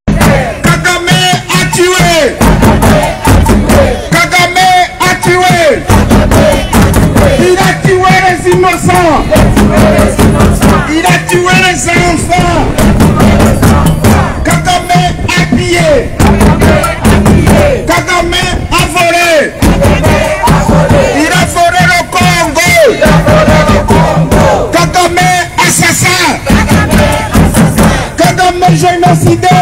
Kagame activé Kagame activé Il a tué les innocents Il a tué les enfants Kagame a pillé Kagame a volé Il a volé le Congo Kagame assassin Kagame génocidé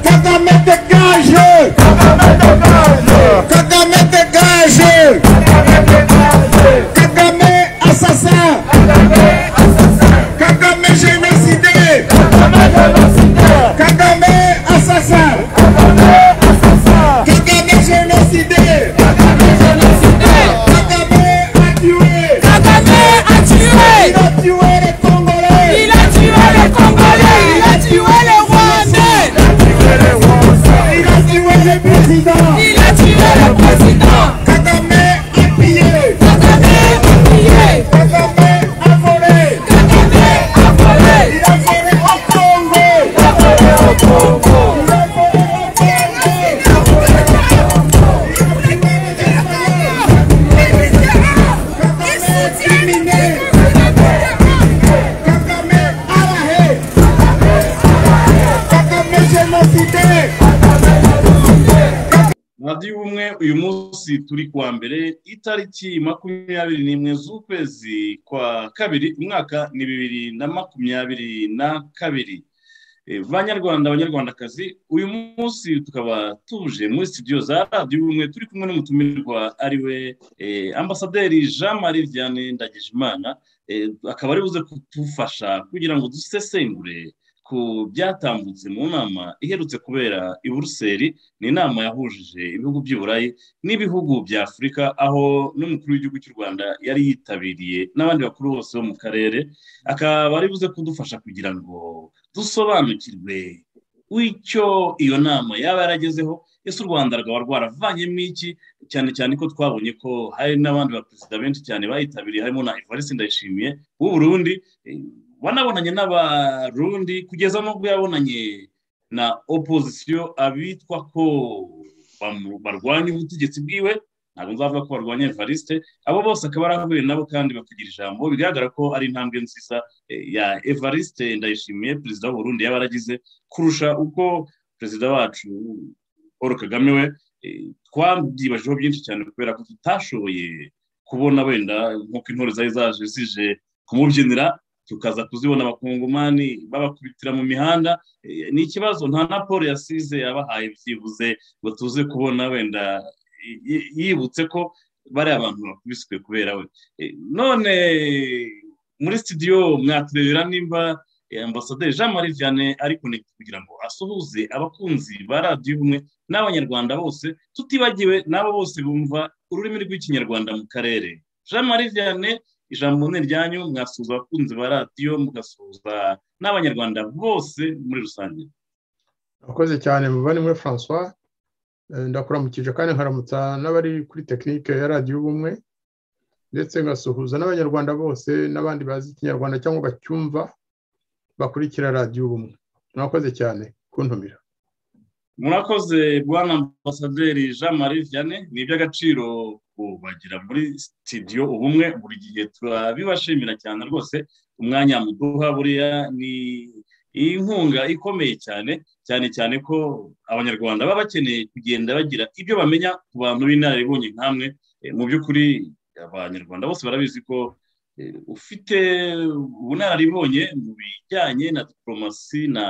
Kagame dégage Kagame dégage Kagame assassin Kagame génocidé Kagame assassin Kagame génocidé Kagame a tué Il a tué les Congolais Il a tué les présidents Kagame a pillé Kagame a volé Il a volé au Congo nabyo ubumwe uyu munsi turi kuwa mbere itariki makumyabiri n'imwe z'ukwezi kwa kabiri umwaka ni bibiri na makumyabiri na kabiri Eh, banyarwanda banyarwandakazi uyu munsi tukaba tuje muri studio za radiyo ubumwe turi kumwe n'umutumirwa ari we eh, ambasaderi jean marie vianney ndagijimana eh, akaba ari buze kudufasha kugira ngo dusesengure ku byatambutse mu nama iherutse kubera i buruseli ni inama yahujije ibihugu by'i burayi n'ibihugu bya afurika aho n'umukuru w'igihugu cy'u rwanda yari yitabiriye n'abandi bakuru bose bo mu karere akaba ari buze kudufasha kugira ngo dusobanukirwe w'icyo iyo nama yaba yaragezeho ese u rwanda rwaba rwaravanyemo iki cyane cyane ko twabonye ko hari n'abandi baperezida benshi cyane bayitabiriye harimo na ivarisi ndayishimiye w'u burundi eh, wanabonanye n'abarundi kugeza n'ubwo yabonanye na opozisiyo abitwa ko bamu- barwanya ubutegetsi bwiwe ntabwo nzavuga ko barwanya evariste abo bose akaba arahuye nabo kandi bakagira ijambo bigaragara ko ari intambwe nziza eh, ya evariste ndayishimiye perezida w'uburundi yaba yaragize kurusha uko perezida wacu paul kagame we eh, twabyibajeho byinshi cyane kubera ko tutashoboye kubona wenda nk'uko intore zari zaje zije kumubyinira tukaza kuzibona abakongomani babakubitira mu mihanda Eh, ni ikibazo nta na paul yasize yabahaye byibuze ngo tuze kubona wenda y- y- yibutse ko bariya abantu bakubiswe kubera we Eh, none muri studio mwaturebera nimba eh, ambasaderi jean marie vianney ari connect kugira ngo asuhuze abakunzi ba radiyo ubumwe n'abanyarwanda bose tutibagiwe n'abo bose bumva ururimi rw'ikinyarwanda mu karere jean marie vianney ijambo ni ryanyu mwasuhuza abakunzi ba radiyo mugasuhuza n'abanyarwanda bose muri rusange abakoze cyane muvandimwe francois Eh, ndakuramukije kandi nkaramutsa n'abari kuri tekinike ya radiyo ubumwe ndetse ngasuhuza n'abanyarwanda bose n'abandi bazi ikinyarwanda cyangwa bacyumva bakurikira radiyo ubumwe mwakoze cyane kuntumira murakoze bwana ambasaderi jean marie vianney ni iby'agaciro kubagira muri studio ubumwe buri gihe turabibashimira cyane rwose umwanya muduha buriya ni inkunga ikomeye cyane cyane cyane ko abanyarwanda baba bakeneye kugenda bagira ibyo bamenya ku bantu b'inararibonye nk'amwe Eh, mu by'ukuri abanyarwanda bose barabizi ko eh, ufite ubunararibonye mu bijyanye na diporomasi na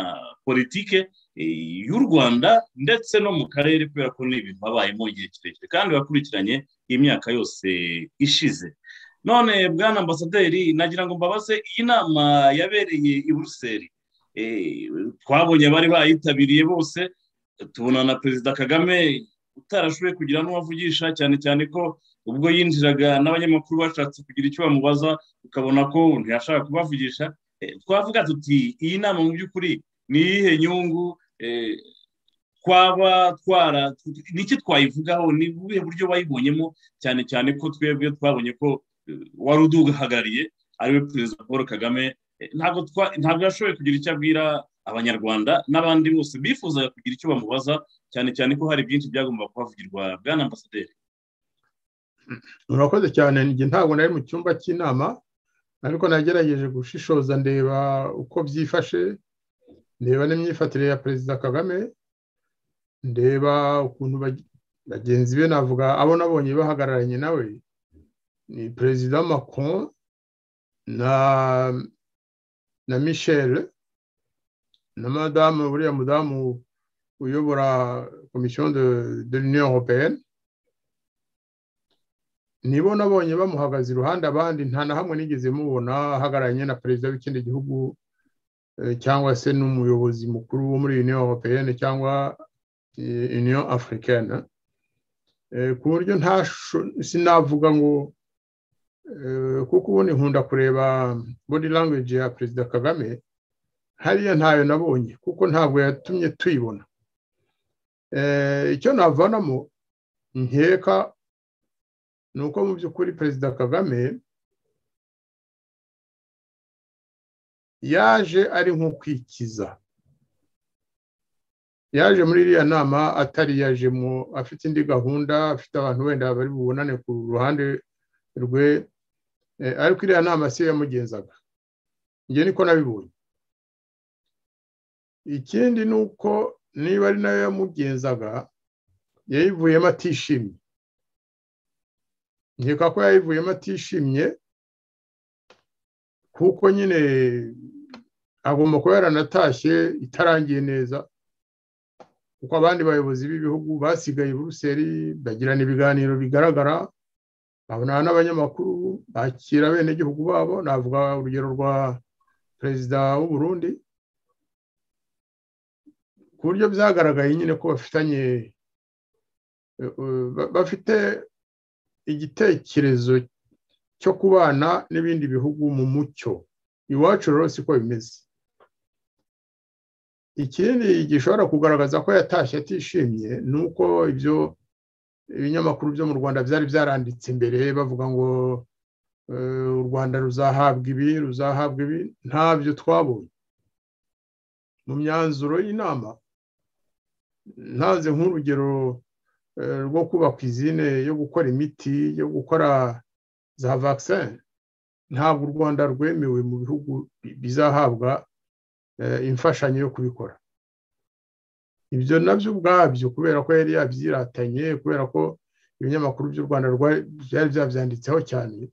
politike eh, y'u rwanda ndetse no mu karere kubera ko ni ibintu babayemo igihe kirekire kandi bakurikiranye imyaka yose ishize none bwana ambasaderi nagira ngo mbabaze iyi nama yabereye i buruseli eh, twabonye abari bayitabiriye bose tubona na perezida kagame utarashoboye kugira n'uwavugisha cyane cyane ko ubwo yinjiraga n'abanyamakuru bashatse kugira icyo bamubaza ukabona ko ntiyashaka kubavugisha Eh, twavuga tuti iyi nama mu by'ukuri ni iyihe nyungu eh, twaba twara ni iki twayivugaho ni ubuhe buryo wayibonyemo cyane cyane ko twebwe twabonye ko eh, wari uduhagarariye ariwe perezida paul kagame Eh, ntabwo twa ntabwo yashoboye kugira icyo abwira abanyarwanda n'abandi bose bifuzaga kugira icyo bamubaza cyane cyane ko hari byinshi byagomba kuhavugirwa bwana ambasaderi murakoze cyane njye ntabwo nari mu cyumba cy'inama ariko nagerageje gushishoza ndeba uko byifashe ndeba n'imyifatire ya perezida kagame ndeba ukuntu bag- bagenzi be navuga abo nabonye bahagararanye nawe ni perezida macron na na michel na madamu uriya mudamu uyobora komisiyo de de l'union européenne nibo nabonye bamuhagaze iruhande abandi nta na hamwe nigeze mubona ahagararanye na perezida w'ikindi gihugu eh, cyangwa se n'umuyobozi mukuru wo muri union européenne cyangwa eh, union africaine Eh, ku buryo nta sinavuga ngo eh, kuko ubundi nkunda kureba body language ya perezida kagame hariya ntayo nabonye kuko ntabwo yatumye tuyibona Eh, icyo navanamo nkeka ni uko mu by'ukuri perezida kagame yaje ari nk'ukwikiza yaje muri iriya nama atari yajemo afite indi gahunda afite abantu wenda bari bubonane ku ruhande rwe eh, ariko iriya nama siyo yamugenzaga njye niko nabibonye ikindi ni uko niba ari nayo yamugenzaga yayivuyemo atishimye nkeka ko yayivuyemo atishimye kuko nyine agomba kuba yaranatashye itarangiye neza kuko abandi bayobozi b'ibihugu basigaye i buruseli bagirana ibiganiro bigaragara babonana n'abanyamakuru bakira abenegihugu babo navuga urugero rwa perezida w'u Burundi ku buryo byagaragaye nyine ko bafitanye eh, eh, ba- bafite igitekerezo cyo kubana n'ibindi bihugu mu mucyo iwacu rero siko bimeze ikindi gishobora kugaragaza ko yatashye atishimye ni uko ibyo ibinyamakuru byo mu rwanda byari byaranditse imbere bavuga ngo eh, u rwanda ruzahabwa ibi ruzahabwa ibi ntabyo twabonye mu myanzuro y'inama ntaze nk'urugero eh, rwo kubaka izine yo gukora imiti yo gukora za vaccin ntabwo u rwanda rwemewe mu bihugu bi- bizahabwa eh, imfashanyo yo kubikora ibyo nabyo ubwabyo kubera ko yari yabyiratanye kubera ko ibinyamakuru by'u rwanda rwa- byari byabyanditseho cyane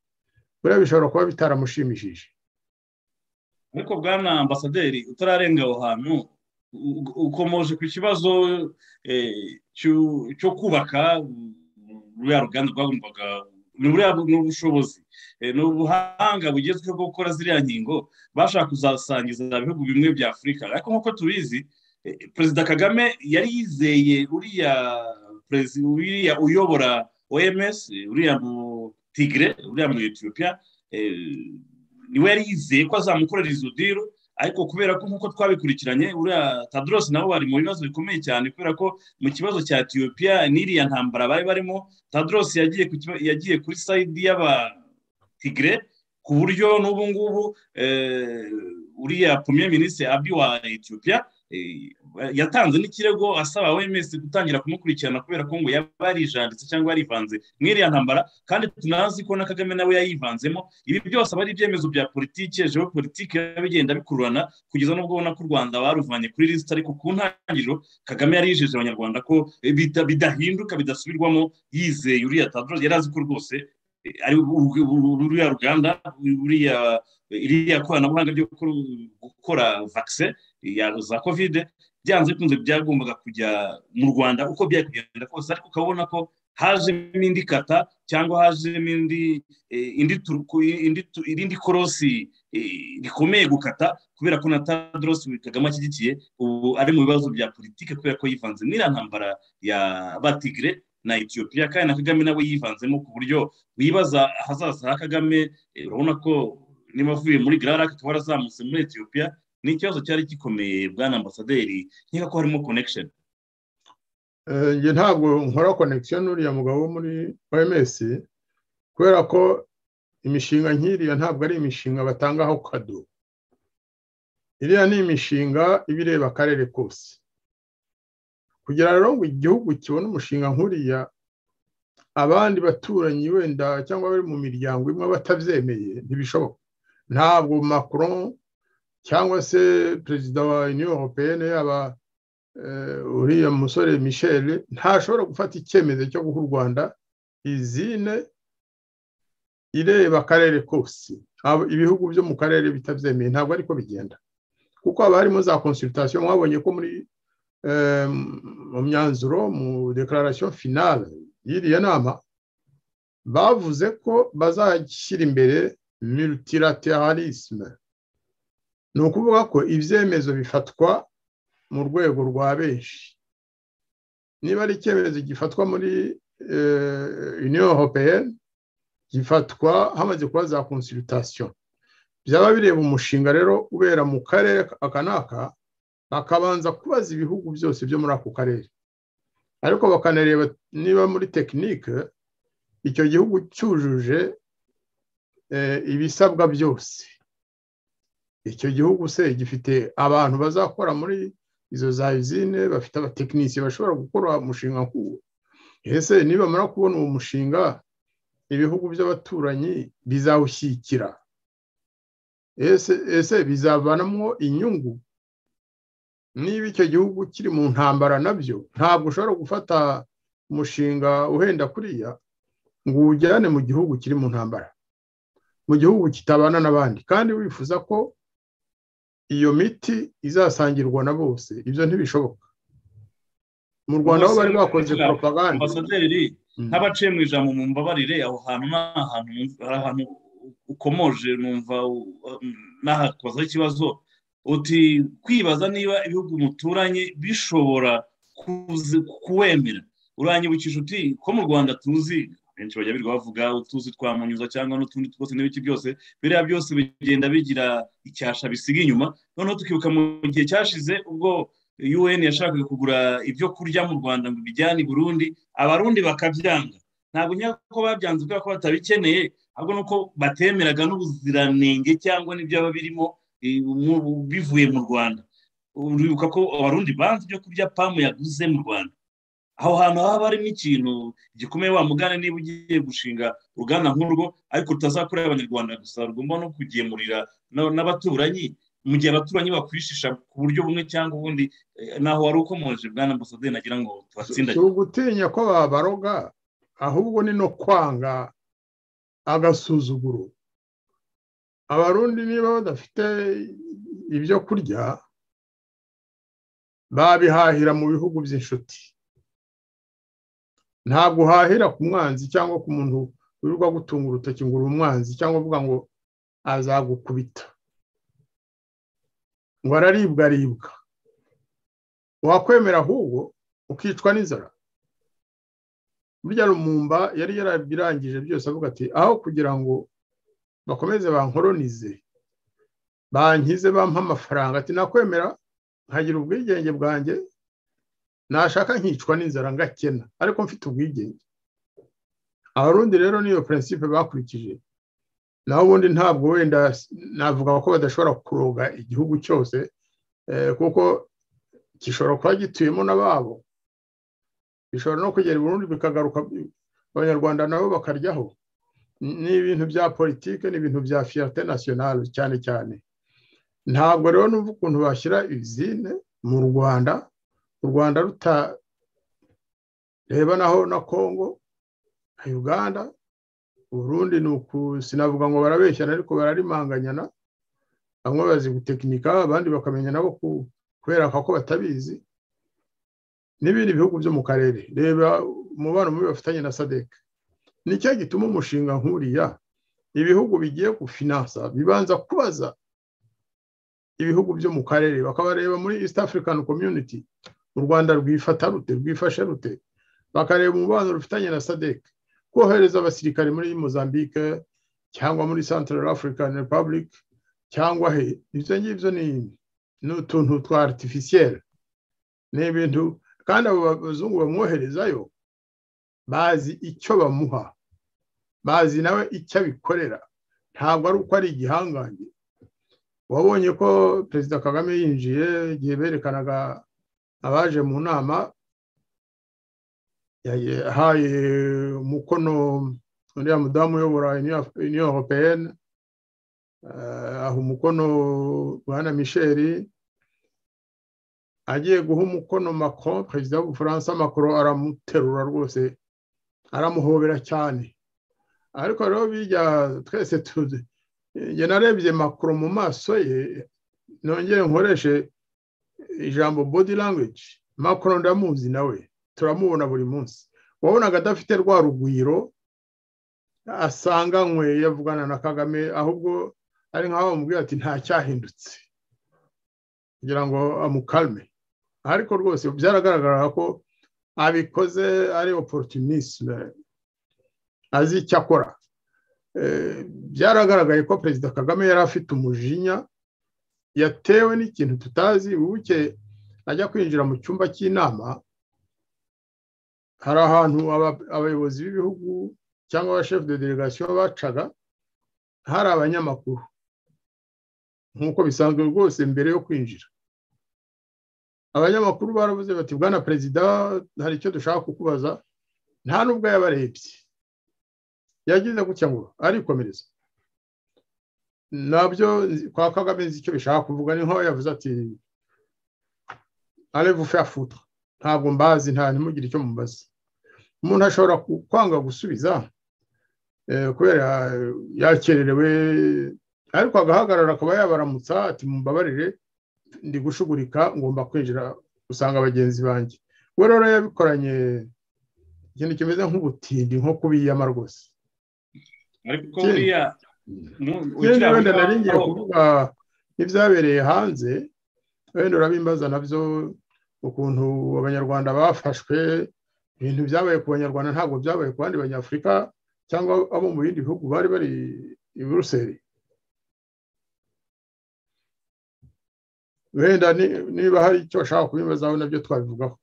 buriya bishobora kuba bitaramushimishije ariko bwana ambasaderi utararenga aho hantu u- u- ukomoje ku kibazo eh, cyo- cyo kubaka mm, ruriya ruganda rwagombaga ni buriya bu- ni ubushobozi eh, ni ubuhanga bugezweho bwo gukora ziriya nkingo bashaka kuzasangiza ibihugu bimwe bya afurika ariko nk'uko tubizi eh, perezida kagame yari yizeye uriya perezi- uriya uyobora oms uriya mu tigre uriya mu etiyopiya eh, niwe yari yizeye ko azamukorera izo diro ariko kubera ko nk'uko twabikurikiranye uriya tadros nabo bari mu bibazo bikomeye cyane kubera ko mu kibazo cya etiyopiya n'iriya ntambara bari barimo tadros yagiye ku kiba- yagiye kuri sayidi y'abatigre ku buryo n'ubu ngubu eh, uriya premier minisitiri abi wa etiyopiya yatanze n'ikirego asaba OMS gutangira kumukurikirana kubera ko ngo yaba yarijanditse cyangwa yarivanze mu iriya ntambara kandi tunazi ko na kagame nawe yayivanzemo ibi byose aba ari ibyemezo bya politike politike bigenda bikururana kugeza n'ubwo ubona ko u rwanda baruvanye kuri lisita ariko ku ntangiriro kagame yari yijeje abanyarwanda ko eh, bita- bidahinduka bidasubirwamo yizeye uriya tadros yari azi ko rwose eh, ari uru- uru- ruriya ruganda uriya iriya koranabuhanga ryo gukora- gukora vaccine ya za kovide byanze bikunze byagombaga kujya mu rwanda uko byari kugenda kose ariko ukabona ko hajemo indi kata cyangwa hajemo indi eh, indi turuku indi tu- irindi korosi eh, rikomeye gukata kubera ko na Tadros Kagame ashyigikiye ubu ari mu bibazo bya politike kubera ko yivanze n'iriya ntambara ya batigre na Ethiopia kandi na Kagame nawe yivanzemo ku buryo wibaza ahazaza ha Kagame eh, urabona ko niba avuye muri Grand Lac akaba yarazamutse muri Ethiopia ni ikibazo cyari gikomeye bwana ambasaderi nkeka ko harimo connection njye ntabwo nkora connection n'uriya mugabo wo muri oms kubera ko imishinga nk'iriya ntabwo ari imishinga batangaho kado iriya ni imishinga iba ireba akarere kose kugira rero ngo igihugu kibone umushinga nk'uriya abandi baturanyi wenda cyangwa bari mu miryango imwe batabyemeye ntibishoboka ntabwo macron cyangwa se perezida wa union europeyene yaba uriya musore michel ntashobora gufata icyemezo cyo guha u rwanda izine ireba akarere kose ibihugu byo mu karere bitabyemeye ntabwo ariko bigenda kuko haba harimo za consultation mwabonye ko muri mu myanzuro mu declaration finale y'iriya nama bavuze ko bazashyira imbere multilateralisme ni ukuvuga ko ibyemezo bifatwa mu rwego rwa benshi niba ari icyemezo gifatwa muri union europeyene gifatwa hamaze kuba za consultation byaba bireba umushinga rero ubera mu karere aka n'aka bakabanza kubaza ibihugu byose byo muri ako karere ariko bakanareba niba muri tekinike icyo gihugu cyujuje ibisabwa byose icyo gihugu se gifite abantu bazakora muri izo za izine bafite abatekinisiye bashobora gukora umushinga nk'uwo ese nibamara kubona uwo mushinga ibihugu by'abaturanyi bizawushyikira ese bizavanamo inyungu niba icyo gihugu kiri mu ntambara nabyo ntabwo ushobora gufata umushinga uhenda kuriya ngo uwujyane mu gihugu kiri mu ntambara mu gihugu kitabana n'abandi kandi wifuza ko iyo miti izasangirwa na bose ibyo ntibishoboka mu rwanda aho bari bakoze poropaganda nk'abaciye mu ijambo mu mbabarire aho hantu ni ahantu ukomoje numva nahakozeho ikibazo uti kwibaza niba ibihugu muturanye bishobora kuwemera uranyibukije uti ko mu rwanda tuzi benshi bajya birirwa bavuga utuzi twa munyuza cyangwa n'utundi twose n'ibiki byose biriya byose bigenda bigira icyasha bisiga inyuma noneho tukibuka mu gihe cyashize ubwo un yashakaga kugura ibyo kurya mu rwanda ngo bijyane i burundi abarundi bakabyanga ntabwo nyako babyanze kubera ko batabikeneye ahubwo nuko batemeraga n'ubuziranenge cyangwa n'ibyaba birimo bivuye mu rwanda uribuka ko abarundi banze ibyo kurya pamu yaguze mu rwanda aho hantu haba harimo ikintu gikomeye wamugana niba ugiye gushinga uruganda nk'urwo ariko rutazakorera abanyarwanda gusa rugomba no kugemurira n'abaturanyi mu gihe abaturanyi bakwishisha ku buryo bumwe cyangwa ubundi naho wari ukomoje bwana ambasaderi nagira ngo tuhatsindage si ugutinya ko babaroga ahubwo ni no kwanga agasuzuguro abarundi niba badafite ibyo kurya babihahira mu bihugu by'inshuti ntabwo uhahira ku mwanzi cyangwa ku muntu wirirwa gutunga urutoki ngo uri umwanzi cyangwa uvuga ngo azagukubita ngo araribwa aribwa wakwemera ahubwo ukicwa n'inzara burya rumumba yari yarabirangije byose avuga ati aho kugira ngo bakomeze bankoronize bankize bampa amafaranga ati nakwemera nkagira ubwigenge bwanjye nashaka nkicwa n'inzara ngakena ariko mfite ubwigenge abarundi rero niyo prinsipe bakurikije naho ubundi ntabwo wenda navuga ko badashobora kuroga igihugu cyose kuko gishobora kuba gituyemo n'ababo bishobora no kugera burundu bikagaruka abanyarwanda nabo bakaryaho ni ibintu bya politike ni ibintu bya fiyate nasiyonari cyane cyane ntabwo rero numva ukuntu bashyira izine mu rwanda u rwanda rutareba naho na kongo na uganda uburundi ni uku sinavuga ngo barabeshyana ariko bararimanganyana bamwe bazi gutekinika abandi bakamenya nabo kubereka ko batabizi n'ibindi bihugu byo mu karere reba umubano mubi bafitanye na sadeke nicyo gituma umushinga nk'uriya ibihugu bigiye gufinansa bibanza kubaza ibihugu byo mu karere bakabareba muri east african community u rwanda rwifata rute rwifashe rute bakareba umubano rufitanye na sadeke kohereza abasirikare muri mozambique cyangwa muri central african republic cyangwa he ibyo ngibyo ni ni utuntu twa aritifisiyeri ni ibintu kandi abo bazungu bamwoherezayo bazi icyo bamuha bazi nawe icyo abikorera ntabwo ari uko ari igihangange wabonye ko perezida kagame yinjiye igihe berekanaga abaje mu nama yahaye umukono uriya mudamu uyobora iniyo europeyene aha umukono bwana misheli agiye guha umukono macron perezida w'ubufaransa macron aramuterura rwose aramuhobera cyane ariko rero bijya twese tuzi njye narebye makuru mu maso ye nongere nkoreshe ijambo body language makuru ndamuzi nawe turamubona buri munsi wabonaga adafite rwa rugwiro asanganywe yavugana na kagame ahubwo ari nkaho bamubwira ati ntacyahindutse kugira ngo amukalme ariko rwose byaragaragara ko abikoze ari opportunisme azi icyo akora byaragaragaye ko perezida kagame yari afite umujinya yatewe n'ikintu tutazi wibuke ajya kwinjira mu cyumba cy'inama hari ahantu abayobozi b'ibihugu cyangwa abashefu de delegasiyo bacaga hari abanyamakuru nk'uko bisanzwe rwose mbere yo kwinjira abanyamakuru baravuze bati bwana perezida hari icyo dushaka kukubaza nta n'ubwo yabarebye yagize gutya ngo arikomereza nabyo kwa kagame nzi icyo bishaka kuvuga ni nkaho yavuze ati arevu feyafuta ntabwo mbazi nta ntimugire icyo mubaza umuntu ashobora kwanga gusubiza kubera yakererewe ariko agahagarara akaba yabaramutsa ati mumbabarire ndi gushugurika ngomba kwinjira usanga bagenzi banjye we rero yabikoranye ikintu kimeze nk'ubutindi nko kubiyama rwose ariko buriya wenda wenda nari ngiye kuvuga nk'ibyabereye hanze wenda urabimbaza nabyo ukuntu abanyarwanda bafashwe ibintu byabaye ku banyarwanda ntabwo byabaye ku bandi banyafurika cyangwa abo mu bindi bihugu bari bari i buruseli wenda niba hari icyo bashaka kubimbazaho nabyo twabivugaho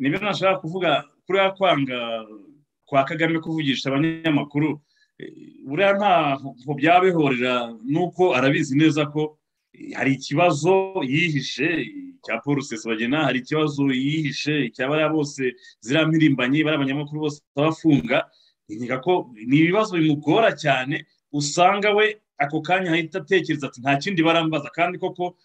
nibyo nashaka kuvuga kuriya kwanga kwa kagame kuvugisha abanyamakuru buriya ntabwo byaba bihurira nuko arabizi neza ko hari ikibazo yihishe cya paul bagena hari ikibazo yihishe cya bariya bose ziriya mpirimbanyi bariya abanyamakuru bose bafunga ni ibibazo bimugora cyane usanga we ako kanya ahita atekereza ati nta kindi barambaza kandi koko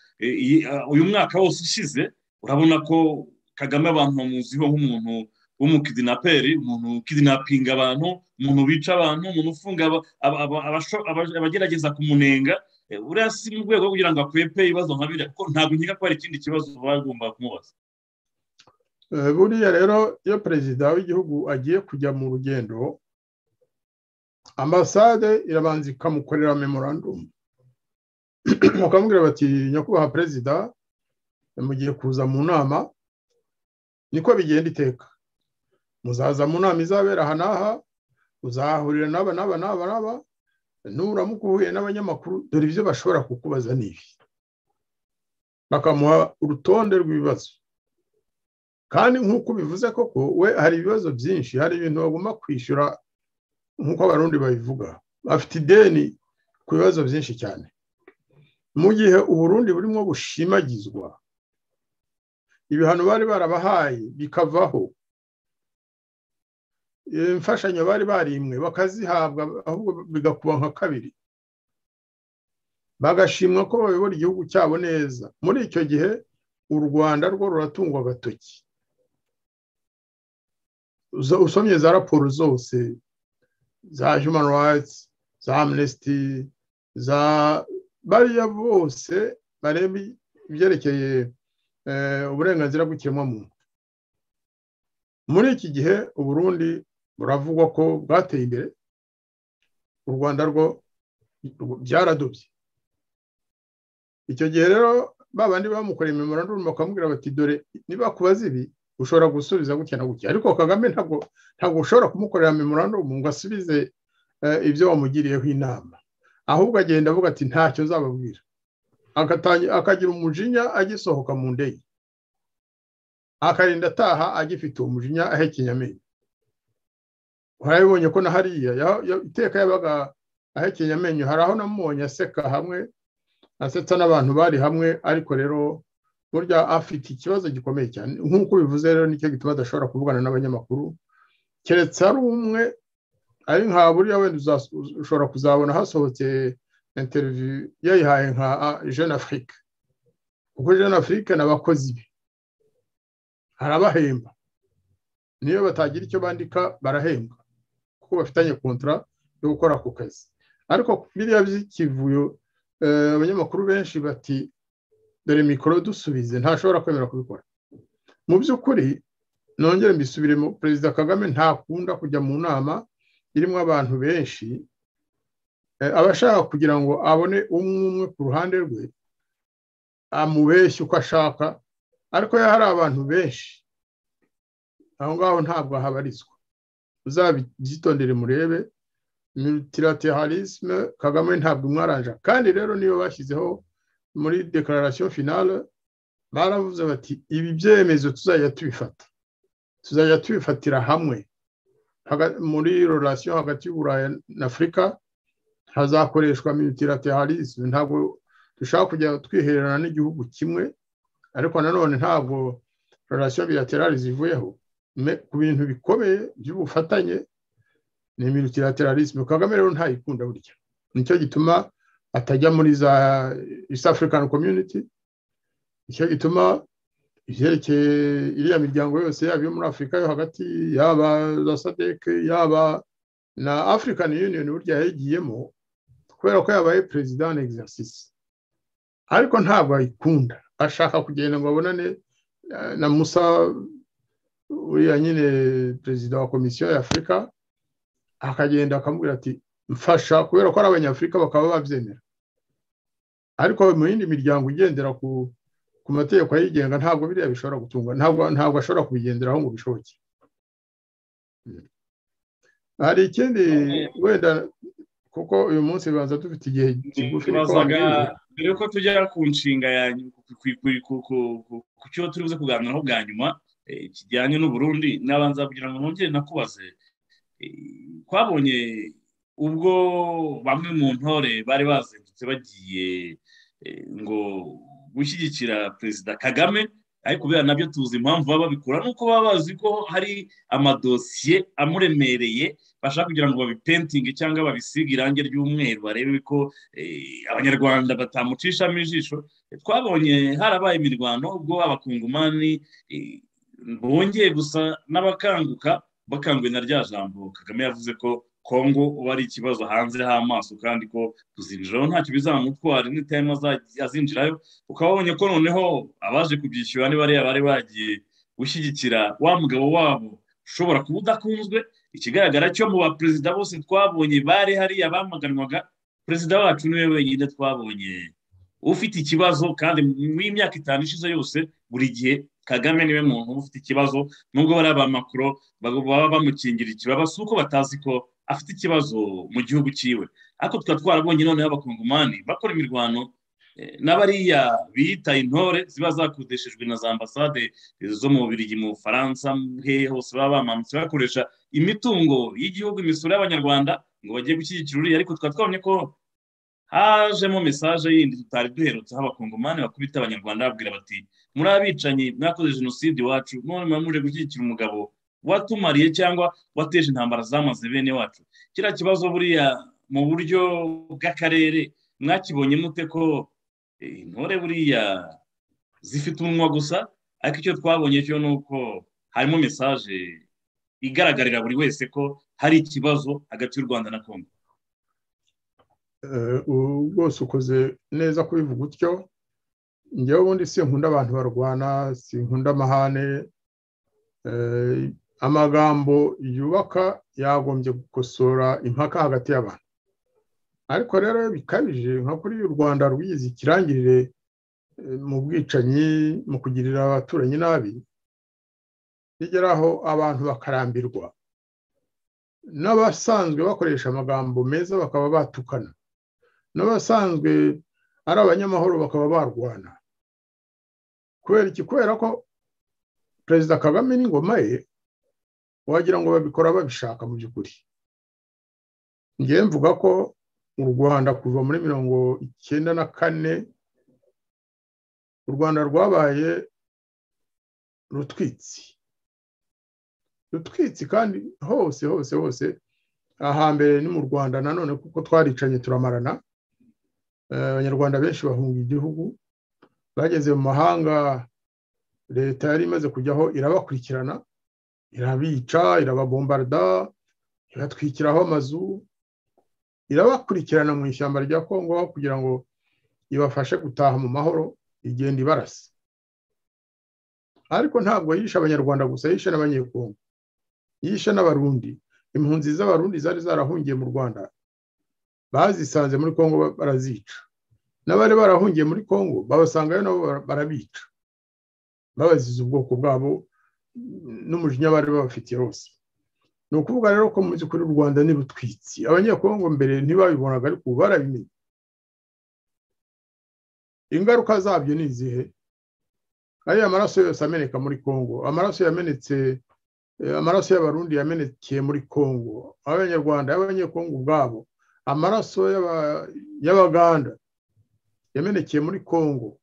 uyu mwaka wose ushize urabona ko kagame abantu bamuziho nk'umuntu w'umukidinaperi umuntu ukidinapinga abantu umuntu wica abantu umuntu ufunga abagerageza kumunenga buriya si mu rwego rwo kugira ngo akwepe ibibazo nka biriya kuko ntabwo nkeka ko hari ikindi kibazo baba bagomba kumubaza buriya rero iyo perezida w'igihugu agiye kujya mu rugendo ambasade irabanza ikamukorera memorandumu bakamubwira bati nyakubahwa perezida mugiye kuza mu nama niko bigenda iteka muzaza mu nama izabera aha n'aha uzahahurira n'aba n'aba n'aba n'aba nuramuka uhuye n'abanyamakuru dore ibyo bashobora kukubaza n'ibi bakamuha urutonde rw'ibibazo kandi nk'uko ubivuze koko we hari ibibazo byinshi hari ibintu bagomba kwishyura nk'uko abarundi babivuga bafite ideni ku bibazo byinshi cyane mu gihe uburundi burimo bushimagizwa ibihano bari barabahaye bikavaho imfashanyo bari barimwe bakazihabwa ahubwo bigakuba nka kabiri bagashimwa ko bayobora igihugu cyabo neza muri icyo gihe u rwanda rwo ruratungwa agatoki usomye za raporo zose za human rights za amnesty za bariya bose bareba ibyerekeye uburenganzira bw'ikiremwamuntu muri iki gihe uburundi buravugwa ko bwateye imbere u rwanda rwo byaradubye icyo gihe rero ba bandi bamukoreye memorandumu bakamubwira bati dore niba kubaza ibi ushobora gusubiza gutya na gutya ariko kagame ntabwo ushobora kumukorera memorandumu ngo asubize ibyo wamugiriyeho inama ahubwo agenda avuga ati ntacyo nzababwira agatangi- akagira umujinya agisohoka mu ndege akarinda ataha agifite umujinya ahekenya amenyo warabibonye ko na hariya ya- ya- iteka yabaga ahekenya amenyo hari aho namubonye aseka hamwe asetsa n'abantu bari hamwe ariko rero burya afite ikibazo gikomeye cyane nk'uko bivuze rero nicyo gituma adashobora kuvugana n'abanyamakuru keretse ari umwe ari nka buriya wenda uzas- ushobora kuzabona hasohotse interiviyu yayihaye nka ah, jeune afrique kuko jeune afrique ni abakozi be arabahemba niyo batagira icyo bandika barahembwa kuko bafitanye kontara yo gukora ako kazi ariko biriya by'ikivuyo eh, abanyamakuru benshi bati dore mikoro dusubize ntashobora kwemera kubikora mu by'ukuri nongere mbisubiremo perezida kagame ntakunda kujya mu nama irimo abantu benshi eh, aba ashaka kugira ngo abone umwe umwe ku ruhande rwe amubeshye uko ashaka ariko iyo hari abantu benshi aho ngaho ntabwo ahabarizwa uzabyitondere murebe multilateralisme kagame ntabwo imwaranja kandi rero niyo bashyizeho muri declaration finale baravuze bati ibi byemezo tuzajya tubifata tuzajya tubifatira hamwe Haga- muri relation hagati y'uburayi na afurika hazakoreshwa multilateralisme ntabwo dushaka kujya twihererana n'igihugu kimwe ariko nanone ntabwo relation bilaterale zivuyeho Me- ku bintu bikomeye by'ubufatanye ni multilateralisme kagame rero ntayikunda burya nicyo gituma atajya muri za east african community nicyo gituma ibyerekeye iriya miryango yose yaba iyo muri afurika yo hagati yaba za sadec yaba na african union burya yayigiyemo kubera ko yabaye president en exercice ariko ntabwo ayikunda ashaka kugenda ngo abonane eh, na musa uriya nyine perezida wa komisiyo ya afurika akagenda akamubwira ati mfasha kubera ko ari abanyafurika bakaba babyemera ariko mu yindi miryango igendera ku ku mategeko ayigenga ntabwo biriya bishobora gutungwa ntabwo ntabwo ashobora kubigenderaho ngo bishoboke Mm. hari ikindi wenda kuko uyu munsi banza dufite igihe kigufi ariko nibazaga wambwira. mbere yuko tujya ku nshinga ya ku- ku- ku- ku- ku- ku- ku cyo turi buze kuganiraho bwa nyuma eh, kijyanye n'uburundi nabanza kugira ngo nongere nakubaze Eh, twabonye ubwo bamwe mu ntore bari bazindutse bagiye eh, ngo gushyigikira perezida kagame ariko biriya nabyo tuzi impamvu baba babikora ni uko baba bazi ko hari amadosiye amuremereye bashaka kugira ngo babipentinge cyangwa babisige irangi ry'umweru barebe ko eh, abanyarwanda batamucishamo ijisho Eh, twabonye harabaye imirwano ubwo abakungumani eh, bongeye gusa n'abakanguka bakanguwe na rya jambo kagame yavuze ko kongo ubu ari ikibazo hanze h'amaso kandi ko kuzinjiraho ntacyo bizamutwara n'itayima azinjirayo ukaba wabonye ko noneho abaje kubyishyura niba ariya bari bagiye gushyigikira wa mugabo wabo ushobora kuba udakunzwe ikigaragara cyo mu baperezida bose twabonye bari hariya bamaganwaga perezida wacu niwe wenyine twabonye ufite ikibazo kandi mu y'imyaka itanu ishize yose buri gihe kagame niwe muntu uba ufite ikibazo nubwo bari abamakuro baba baba bamukingira ikibaba si uko batazi ko afite ikibazo mu gihugu cyiwe ariko tukaba twarabonye noneho abakongomani bakora imirwano eh, n'abariya biyita intore ziba zakudeshejwe na za ambasade zo mu Bubiligi mu Bufaransa hehe hose baba bamanutse bakoresha imitungo y'igihugu imisoro y'abanyarwanda ngo bagiye gushyigikira uriya ariko tukaba twabonye ko hajemo mesaje yindi tutari duherutseho abakongomani bakubita abanyarwanda babwira bati muri abicanyi mwakoze jenoside iwacu none muba muje gushyigikira umugabo watumariye cyangwa wateje intambara zamaze bene wacu kiriya kibazo buriya mu buryo bw'akarere mwakibonye mute ko eh, intore buriya zifite umunwa gusa ariko icyo twabonye cyo ni uko harimo mesaje igaragarira buri wese ko hari ikibazo hagati y'u rwanda na kongo Eh, ubu rwose ukoze neza kubivuga utyo njyewe ubundi sinkunda abantu barwana sinkunda amahane Eh, amagambo yubaka yagombye gukosora impaka hagati y'abantu ariko rero bikabije nka kuri u rwanda rwize ikirangirire eh, mu bwicanyi mu kugirira abaturanyi nabi bigeraho abantu bakarambirwa n'abasanzwe bakoresha amagambo meza bakaba batukana n'abasanzwe ari abanyamahoro bakaba barwana kubera iki kubera ko perezida kagame n'ingoma ye wagira ngo babikora babishaka mu by'ukuri ngewe mvuga ko mu rwanda kuva muri mirongo icyenda na kane u rwanda rwabaye rutwitsi rutwitsi kandi hose hose hose ahambere ni mu rwanda nanone kuko twaricanye turamarana abanyarwanda benshi bahunga igihugu bageze mu mahanga leta yari imaze kujyaho irabakurikirana irabica irababombarda ibatwikiraho amazu irabakurikirana mu ishyamba rya kongo kugira ngo ibafashe gutaha mu mahoro igenda ibarasa ariko ntabwo yishe abanyarwanda gusa yishe n'abanyekongo yishe n'abarundi impunzi z'abarundi zari zarahungiye mu rwanda bazisanze muri kongo barazica n'abari barahungiye muri kongo babasangayo nabo barabica babaziza ubwoko bwabo n'umujinya bari babafitiye rwose ni ukuvuga rero ko mu by'ukuri u rwanda ni rutwitsi abanyekongo mbere ntibabibonaga ariko ubu barabimenye ingaruka zabyo ni izihe ariya maraso yose ameneka muri kongo amaraso yamenetse amaraso y'abarundi yamenekeye muri kongo abanyarwanda y'abanyekongo ubwabo amaraso y'abaganda yamenekeye muri kongo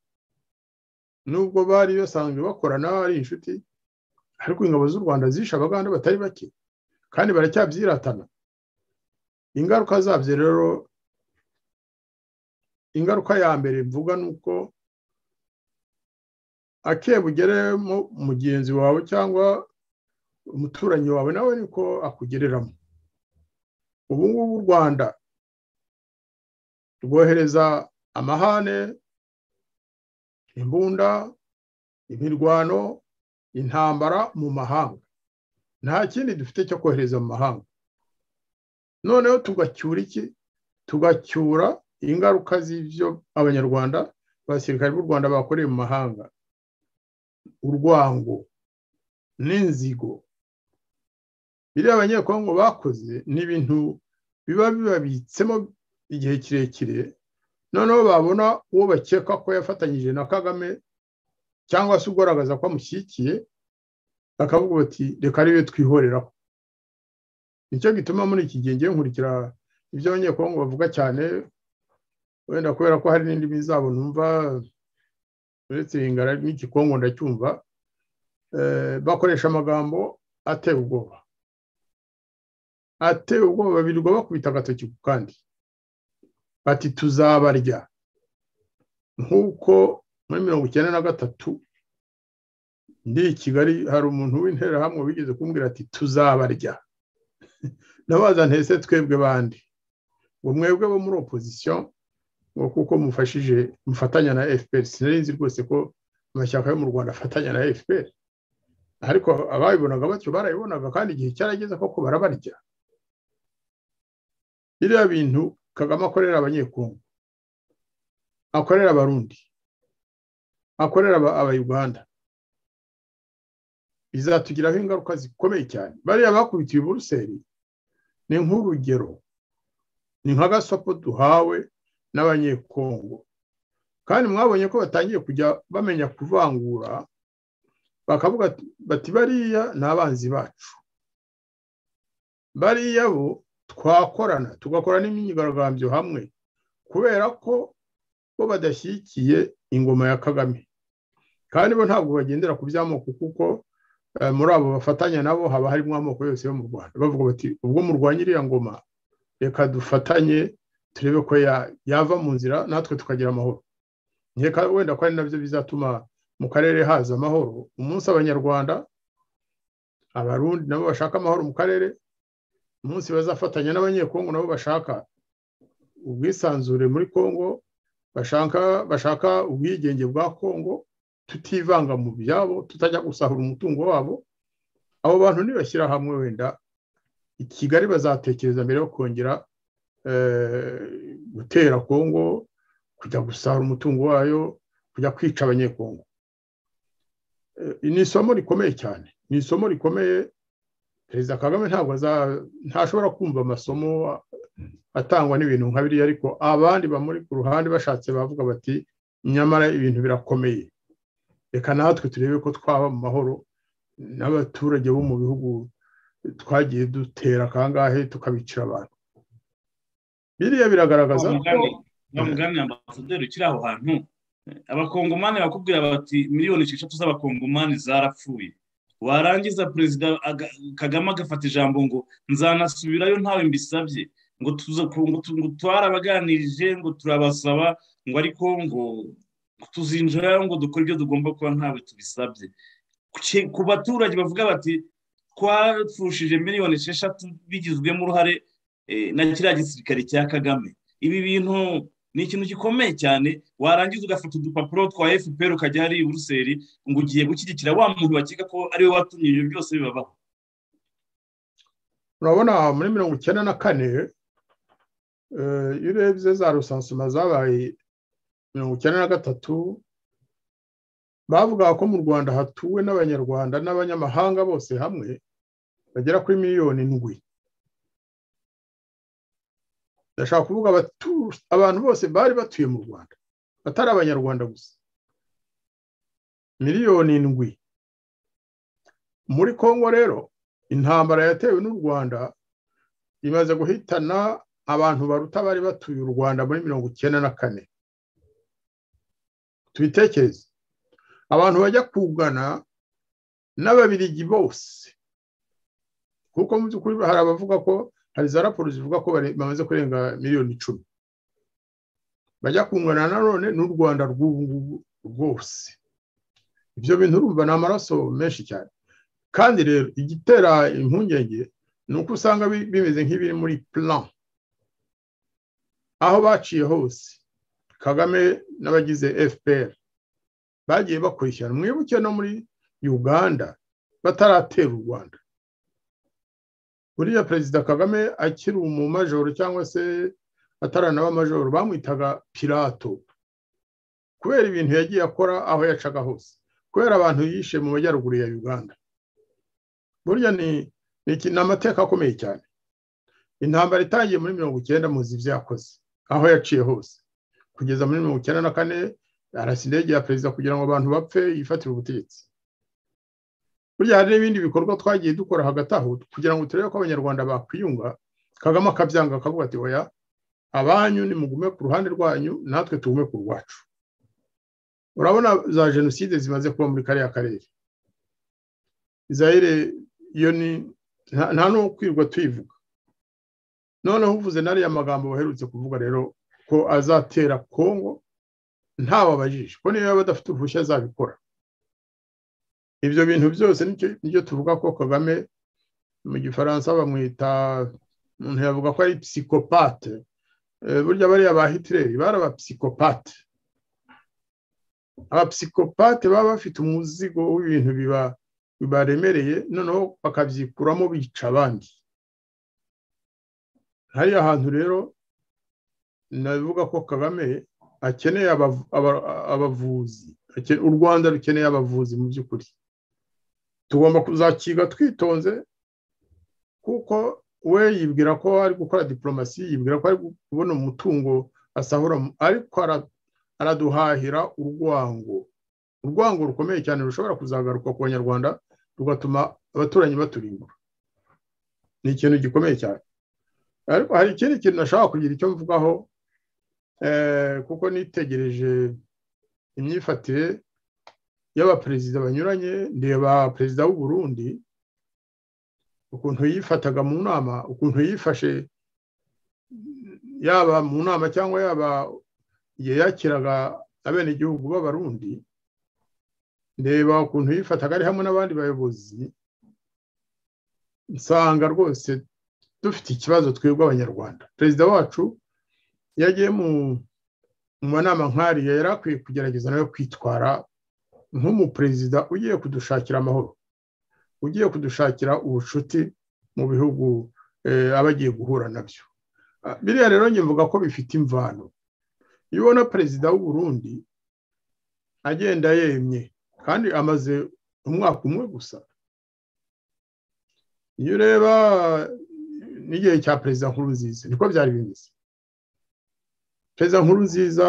nubwo bari basanzwe bakorana ari inshuti ariko ingabo z'u rwanda zishe abaganda batari bake kandi baracyabyiratana ingaruka zabyo rero ingaruka ya mbere mvuga ni uko akebugeremo mugenzi wawe cyangwa umuturanyi wawe nawe niko akugereramo ubu ngubu u rwanda rwohereza amahane imbunda imirwano intambara mu mahanga nta kindi dufite cyo kohereza mu mahanga noneho tugacyura iki tugacyura ingaruka z'ibyo abanyarwanda abasirikare b'u rwanda bakoreye mu mahanga urwango n'inzigo biriya abanyekongo bakoze ni ibintu biba bibabitsemo igihe kirekire noneho babona uwo bakeka ko yafatanyije na kagame cyangwa se ugaragaza ko amushyigikiye bakavuga bati reka ariwe twihoreraho nicyo gituma muri iki gihe ngiye nkurikira ibyo abanyekongo bavuga cyane wenda kubera ko hari n'indi mizabo numva uretse ingara n'igikongo ndacyumva bakoresha amagambo ateye ubwoba ateye ubwoba birirwa bakubita agatoki ku kandi bati tuzabarya nk'uko muri mirongo icyenda na gatatu ndi i kigali hari umuntu w'interahamwe wigeze kumbwira ati tuzabarya nabaza ntese twebwe bandi ngo mwebwe bo muri opozisiyo ngo kuko mufashije mufatanya na fpr sinari nzi rwose ko amashyaka yo mu rwanda afatanya na fpr ariko ababibonaga batyo barayibonaga kandi igihe cyarageze koko barabarya biriya bintu kagame akorera abanyekongo akorera abarundi akorera abayuganda bizatugiraho ingaruka zikomeye cyane bariya bakubitiye buruseli ni nk'urugero ni nk'agasopo duhawe n'abanyekongo kandi mwabonye ko batangiye kujya bamenya kuvangura bakavuga bati bariya ni abanzi bacu bariya bo twakorana tugakora n'imyigaragambyo hamwe kubera ko bo badashyigikiye ingoma ya kagame kandi bo ntabwo bagendera ku by'amoko kuko muri abo bafatanya nabo haba harimo amoko yose yo mu rwanda bavuga bati ubwo murwanya iriya ngoma reka dufatanye turebe ko yava mu nzira natwe tukagira amahoro nkeka wenda ko ari nabyo bizatuma mu karere haza amahoro umunsi abanyarwanda abarundi nabo bashaka amahoro mu karere umunsi bazafatanya n'abanyekongo nabo bashaka ubwisanzure muri kongo bashaka bashaka ubwigenge bwa kongo tutivanga mu byabo tutajya gusahura umutungo wabo abo bantu nibashyira hamwe wenda i kigali bazatekereza mbere yo kongera gutera kongo kujya gusahura umutungo wayo kujya kwica abanyekongo ni isomo rikomeye cyane ni isomo rikomeye perezida kagame ntabwo ntashobora kumva amasomo atangwa n'ibintu nka biriya ariko abandi bamuri ku ruhande bashatse bavuga bati nyamara ibintu birakomeye reka natwe turebe ko twaba mu mahoro n'abaturage bo mu bihugu twagiye dutera kangahe tukabicira abantu biriya biragaragaza ko wa mugani na ambasaderi ukiri aho hantu abakongomani bakubwira bati miliyoni esheshatu z'abakongomani zarapfuye warangiza perezida aga- kagame agafata ijambo ngo nzanasubirayo ntawe mbisabye ngo tuza- ngo tu- ngo twarabaganirije ngo turabasaba ngo ariko ngo tuzinjirayo ngo dukore ibyo tugomba kuba ntawe tubisabye Ku- ku baturage bavuga bati twapfushije miliyoni esheshatu bigizwemo uruhare eh, na kiriya gisirikare cya kagame ibi bintu ni ikintu gikomeye cyane warangiza ugafata udupapuro twa fpr ukajya hariya i buruseli ngo ugiye gushyigikira wa muntu bakeka ko ariwe watumye ibyo byose bibabaho urabona muri mirongo icyenda na kane eh, iyo urebye za rusansuma zabaye mirongo icyenda na gatatu bavugaga ko mu rwanda hatuwe n'abanyarwanda n'abanyamahanga bose hamwe bagera kuri miliyoni ndwi ndashaka kuvuga abatu- abantu bose bari batuye mu rwanda batari abanyarwanda gusa miliyoni ndwi muri kongo rero intambara yatewe n'u rwanda imaze guhitana abantu baruta bari batuye u rwanda muri mirongo icyenda na kane tubitekereze abantu bajya kugana n'ababirigi bose kuko mu by'ukuri hari abavuga ko hari za raporo zivuga ko bare- bamaze kurenga miliyoni icumi bajya kungana nanone n'u rwanda rw'ubu ngubu rwose ibyo bintu urumva ni amaraso menshi cyane kandi rero igitera impungenge ni uko usanga bi- bimeze nk'ibiri muri plan aho baciye hose kagame n'abagize fpr bagiye bakurikirana mwibuke no muri uganda bataratera u rwanda buriya perezida kagame akiri umumajoro cyangwa se ataranaba amajoro bamwitaga pirato kubera ibintu yagiye akora aho yacaga hose kubera abantu yishe mu majyaruguru ya uganda burya ni ni iki- ni amateka akomeye cyane intambara itangiye muri mirongo icyenda muzi ibyo yakoze aho yaciye hose kugeza muri mirongo icyenda na kane arasa indege ya perezida kugira ngo abantu bapfe yifatire ubutegetsi burya hari n'ibindi bikorwa twagiye dukora hagati aho kugira ngo turebe ko abanyarwanda bakwiyunga kagame akabyanga akavuga ati oya abanyu nimugume ku ruhande rwanyu natwe tugume ku rwacu urabona za jenoside zimaze kuba muri kariya karere Zaire iyo ni nta nta no kwirwa tuyivuga noneho uvuze n'ariya magambo baherutse kuvuga rero ko azatera kongo ntawe abajije ko niyo yaba adafite uruhushya azabikora ibyo bintu byose nicyo- nicyo tuvuga ko kagame mu gifaransa bamwita umuntu yavuga ko ari psikopate Eh, burya bariya ba hitireri bari abapsikopate abapsikopate baba bafite umuzigo w'ibintu biba baremereye noneho bakabyikuramo bica abandi hariya hantu rero navuga ko kagame akeneye abavu- aba- abavuzi ake- u rwanda rukeneye abavuzi mu by'ukuri tugomba kuzakiga twitonze kuko we yibwira ko ari gukora diporomasi yibwira ko ari kubona umutungo asahura mu- ariko ara- araduhahira urwango urwango rukomeye cyane rushobora kuzagaruka ku banyarwanda rugatuma abaturanyi baturimbura ni ikintu gikomeye cyane ariko hari ikindi kintu nashaka kugira icyo mvugaho eh, kuko nitegereje imyifatire y'abaperezida banyuranye ndeba perezida w'u Burundi ukuntu yifataga mu nama ukuntu yifashe yaba mu nama cyangwa yaba igihe yakiraga abenegihugu b'abarundi ndeba ukuntu yifataga ari hamwe n'abandi bayobozi nsanga rwose dufite ikibazo twebwe abanyarwanda perezida wacu yagiye mu mu manama nk'ariya yari akwiye kugerageza nawe kwitwara nk'umuperezida ugiye kudushakira amahoro ugiye kudushakira ubucuti mu bihugu eh, aba agiye guhura nabyo Ah, biriya rero njye mvuga ko bifite imvano iyo ubona perezida w'u Burundi agenda yemye kandi amaze umwaka umwe gusa iyo ureba n'igihe cya perezida nkurunziza niko byari bimeze perezida nkurunziza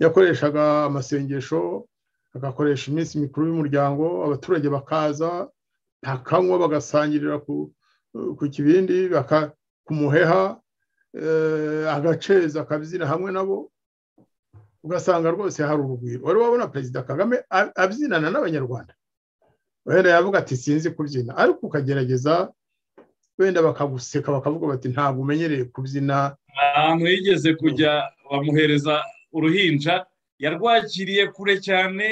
yakoreshaga amasengesho agakoresha iminsi mikuru y'umuryango abaturage bakaza nta kanywa bagasangirira ku kibindi ku muheha agaceza akabyina hamwe nabo ugasanga rwose hari urugwiro wari wabona perezida kagame abyinana n'abanyarwanda wenda yavuga ati sinzi kubyina ariko ukagerageza wenda bakaguseka bakavuga bati ntabwo umenyereye kubyina ahantu yigeze kujya bamuhereza uruhinja yarwakiriye kure cyane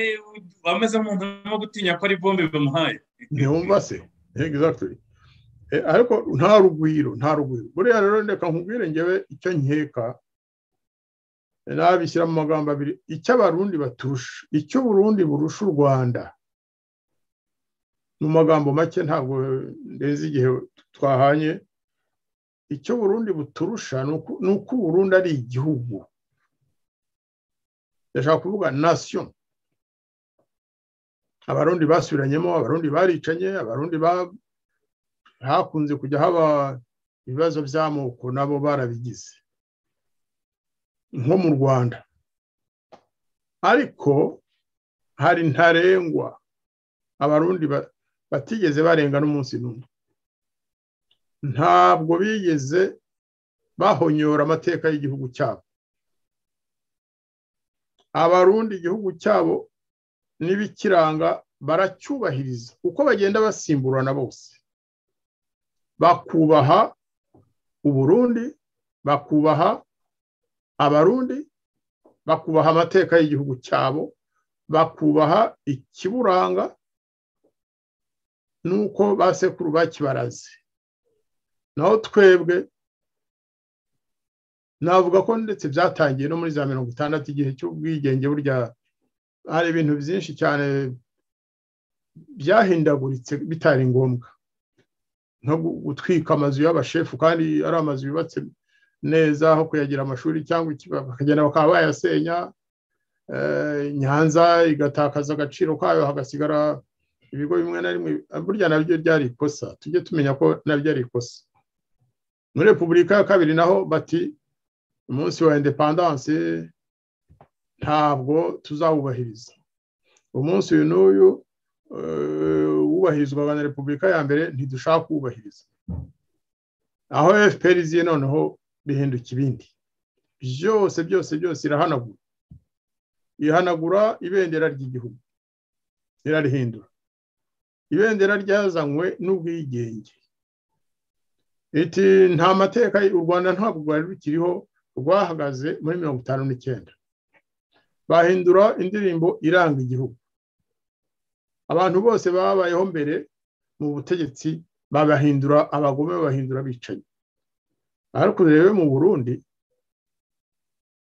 bameze nk'umuntu urimo gutinya ko ari bombe bamuhaye ntiwumva se egizagitiri ariko nta rugwiro nta rugwiro buriya rero reka nkubwire ngewe icyo nkeka nabishyira mu magambo abiri icyo abarundi baturusha icyo uburundi burusha u rwanda mu magambo make ntabwo ndenze igihe twahanye icyo burundi buturusha ni uko uburundi ari igihugu ndashaka kuvuga nasiyo abarundi basubiranyemo abarundi baricanye abarundi hakunze kujya haba ibibazo by'amoko nabo barabigize nko mu rwanda ariko hari ntarengwa abarundi batigeze barenga n'umunsi n'umwe ntabwo bigeze bahonyora amateka y'igihugu cyabo abarundi igihugu cyabo n'ibikiranga baracyubahiriza uko bagenda basimburana bose bakubaha uburundi bakubaha abarundi bakubaha amateka y'igihugu cyabo bakubaha ikiburanga nuko basekuru bakibaraze naho twebwe navuga ko ndetse byatangiye no muri za mirongo itandatu igihe cy'ubwigenge burya hari ibintu byinshi cyane byahindaguritse bitari ngombwa nko gutwika amazu y'abashefu kandi ari amazu yubatse neza aho kuyagira amashuri cyangwa bakagenda bakaba bayasenya nyanza igatakaza agaciro kayo hagasigara ibigo bimwe na bimwe burya nabyo byari ikosa tujye tumenya ko nabyo ari ikosa muri repubulika ya kabiri naho bati umunsi wa indepandanse ntabwo tuzawubahiriza umunsi uyu n'uyu wubahirizwaga na repubulika ya mbere ntidushaka kuwubahiriza aho fpr iziye noneho bihinduka ibindi byose byose byose irahanagura ihanagura ibendera ry'igihugu irarihindura ibendera ryazanywe n'ubwigenge iti nta mateka u rwanda ntabwo rwari rukiriho rwahagaze muri mirongo itanu n'icyenda bahindura indirimbo iranga igihugu abantu bose babayeho mbere mu butegetsi babahindura abagome babahindura abicanyi ariko urebe mu burundi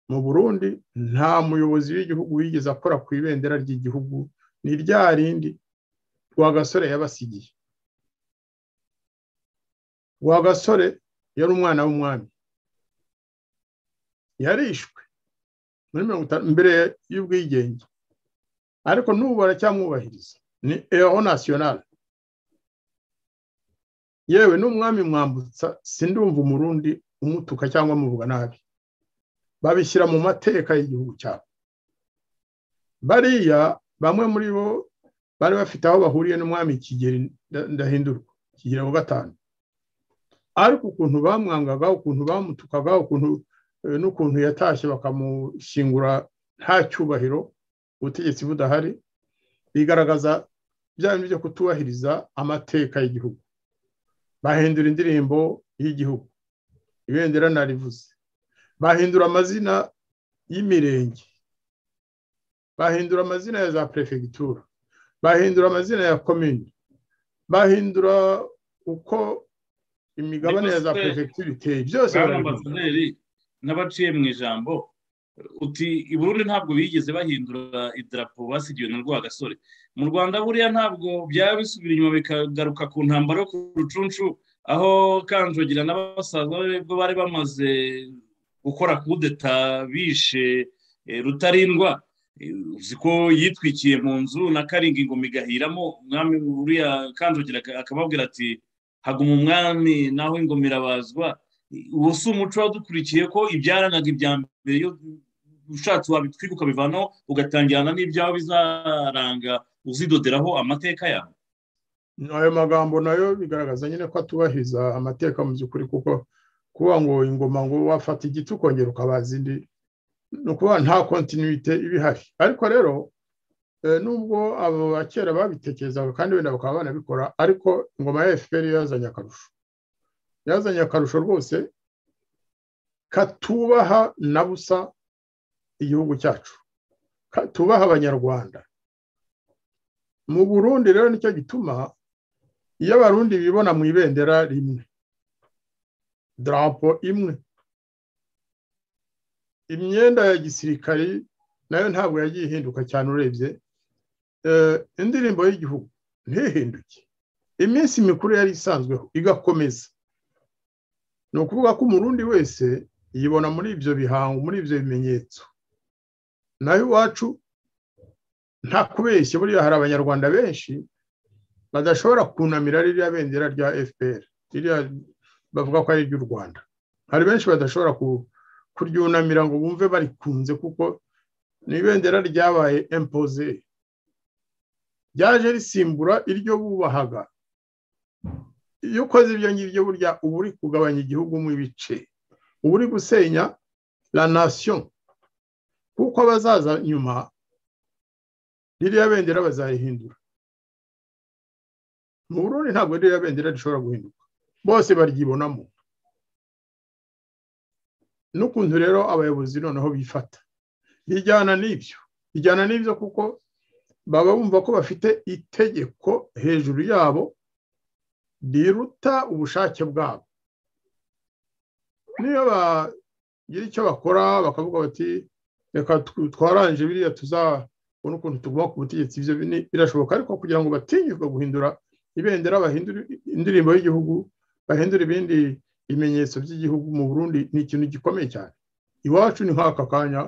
mu burundi nta muyobozi w'igihugu wigeze akora ku ibendera ry'igihugu ni rya rindi gasore yabasigiye gasore yari umwana w'umwami yarishwe muri mirongo itanu mbere y'ubwigenge ariko n'ubu baracyamwubahiriza ni eho nasiyonari yewe n'umwami mwambutsa sindumva umurundi umutuka cyangwa amuvuga nabi babishyira mu mateka y'igihugu cyabo bariya bamwe muri bo bari bafite aho bahuriye n'umwami kigeri ndahindurwa kigera wa gatanu ariko ukuntu bamwangaga ukuntu bamutukaga ukuntu n'ukuntu yatashye bakamushyingura nta cyubahiro ubutegetsi budahari bigaragaza bya bintu byo kutubahiriza amateka y'igihugu bahindura indirimbo y'igihugu ibendera narivuze bahindura amazina y'imirenge bahindura amazina ya za perefegitura bahindura amazina ya komini bahindura uko imigabane ya za perefegitura iteye byose ambasaderi n'abaciye mu ijambo uti i burundi ntabwo bigeze bahindura idarapo basigiwe na rwagasore mu rwanda buriya ntabwo byaba bisubira inyuma bikagaruka ku ntambaro yo ku rucunshu aho kanjogira n'abasaza bwo bari bamaze gukora kudeta bishe rutarindwa uzi ko yitwikiye mu nzu na karingi ngo migahiramo umwami uriya kanjogira akababwira ati haguma umwami naho ingomera bazwa uwo si umuco wadukurikiye ko ibyarangaga ibya mbere iyo ushatse wabitwiga ukabivanaho ugatangirana n'ibyawe bizaranga uzidoderaho amateka yawe ayo magambo nayo bigaragaza nyine ko atubahiriza amateka mu by'ukuri kuko kuba ngo ingoma ngo wafata igiti ukongera ukabaza indi ni ukuba nta kontinuite iba ihari ariko rero nubwo abo ba kera babitekerezaga kandi wenda bakaba banabikora ariko ingoma ya fpr yazanye akarusho yazanye akarusho rwose katubaha na busa igihugu cyacu tubaha abanyarwanda mu burundi rero nicyo gituma iyo abarundi bibona mu ibendera rimwe darapo imwe imyenda ya gisirikari nayo ntabwo yagiye ihinduka cyane urebye indirimbo y'igihugu ntihinduke iminsi mikuru yari isanzweho igakomeza ni ukuvuga ko umurundi wese yibona muri ibyo bihango muri ibyo bimenyetso nayo iwacu nta kubeshya buriya hari abanyarwanda benshi badashobora kunamira ririya bendera rya fpr ririya bavuga ko ari iry'u rwanda hari benshi badashobora kuryunamira ngo bumve barikunze kuko ni ibendera ryabaye empoze ryaje risimbura iryo bubahaga iyo ukoze ibyo ngibyo burya uba uri kugabanya igihugu mu ibice uba uri gusenya la nation kuko abazaza nyuma ririya bendera bazarihindura mu burundi ntabwo ririya bendera rishobora guhinduka bose baryibonamo n'ukuntu rero abayobozi noneho bifata bijyana n'ibyo bijyana n'ibyo kuko baba bumva ko bafite itegeko hejuru yabo riruta ubushake bwabo niyo bagira icyo bakora bakavuga bati reka twarangije biriya tuzabona ukuntu tuguma ku butegetsi ibyo birashoboka ariko kugira ngo batinyuke guhindura ibendera bahindura indirimbo y'igihugu bahindura ibindi bimenyetso by'igihugu mu burundi ni ikintu gikomeye cyane iwacu ni nk'aka kanya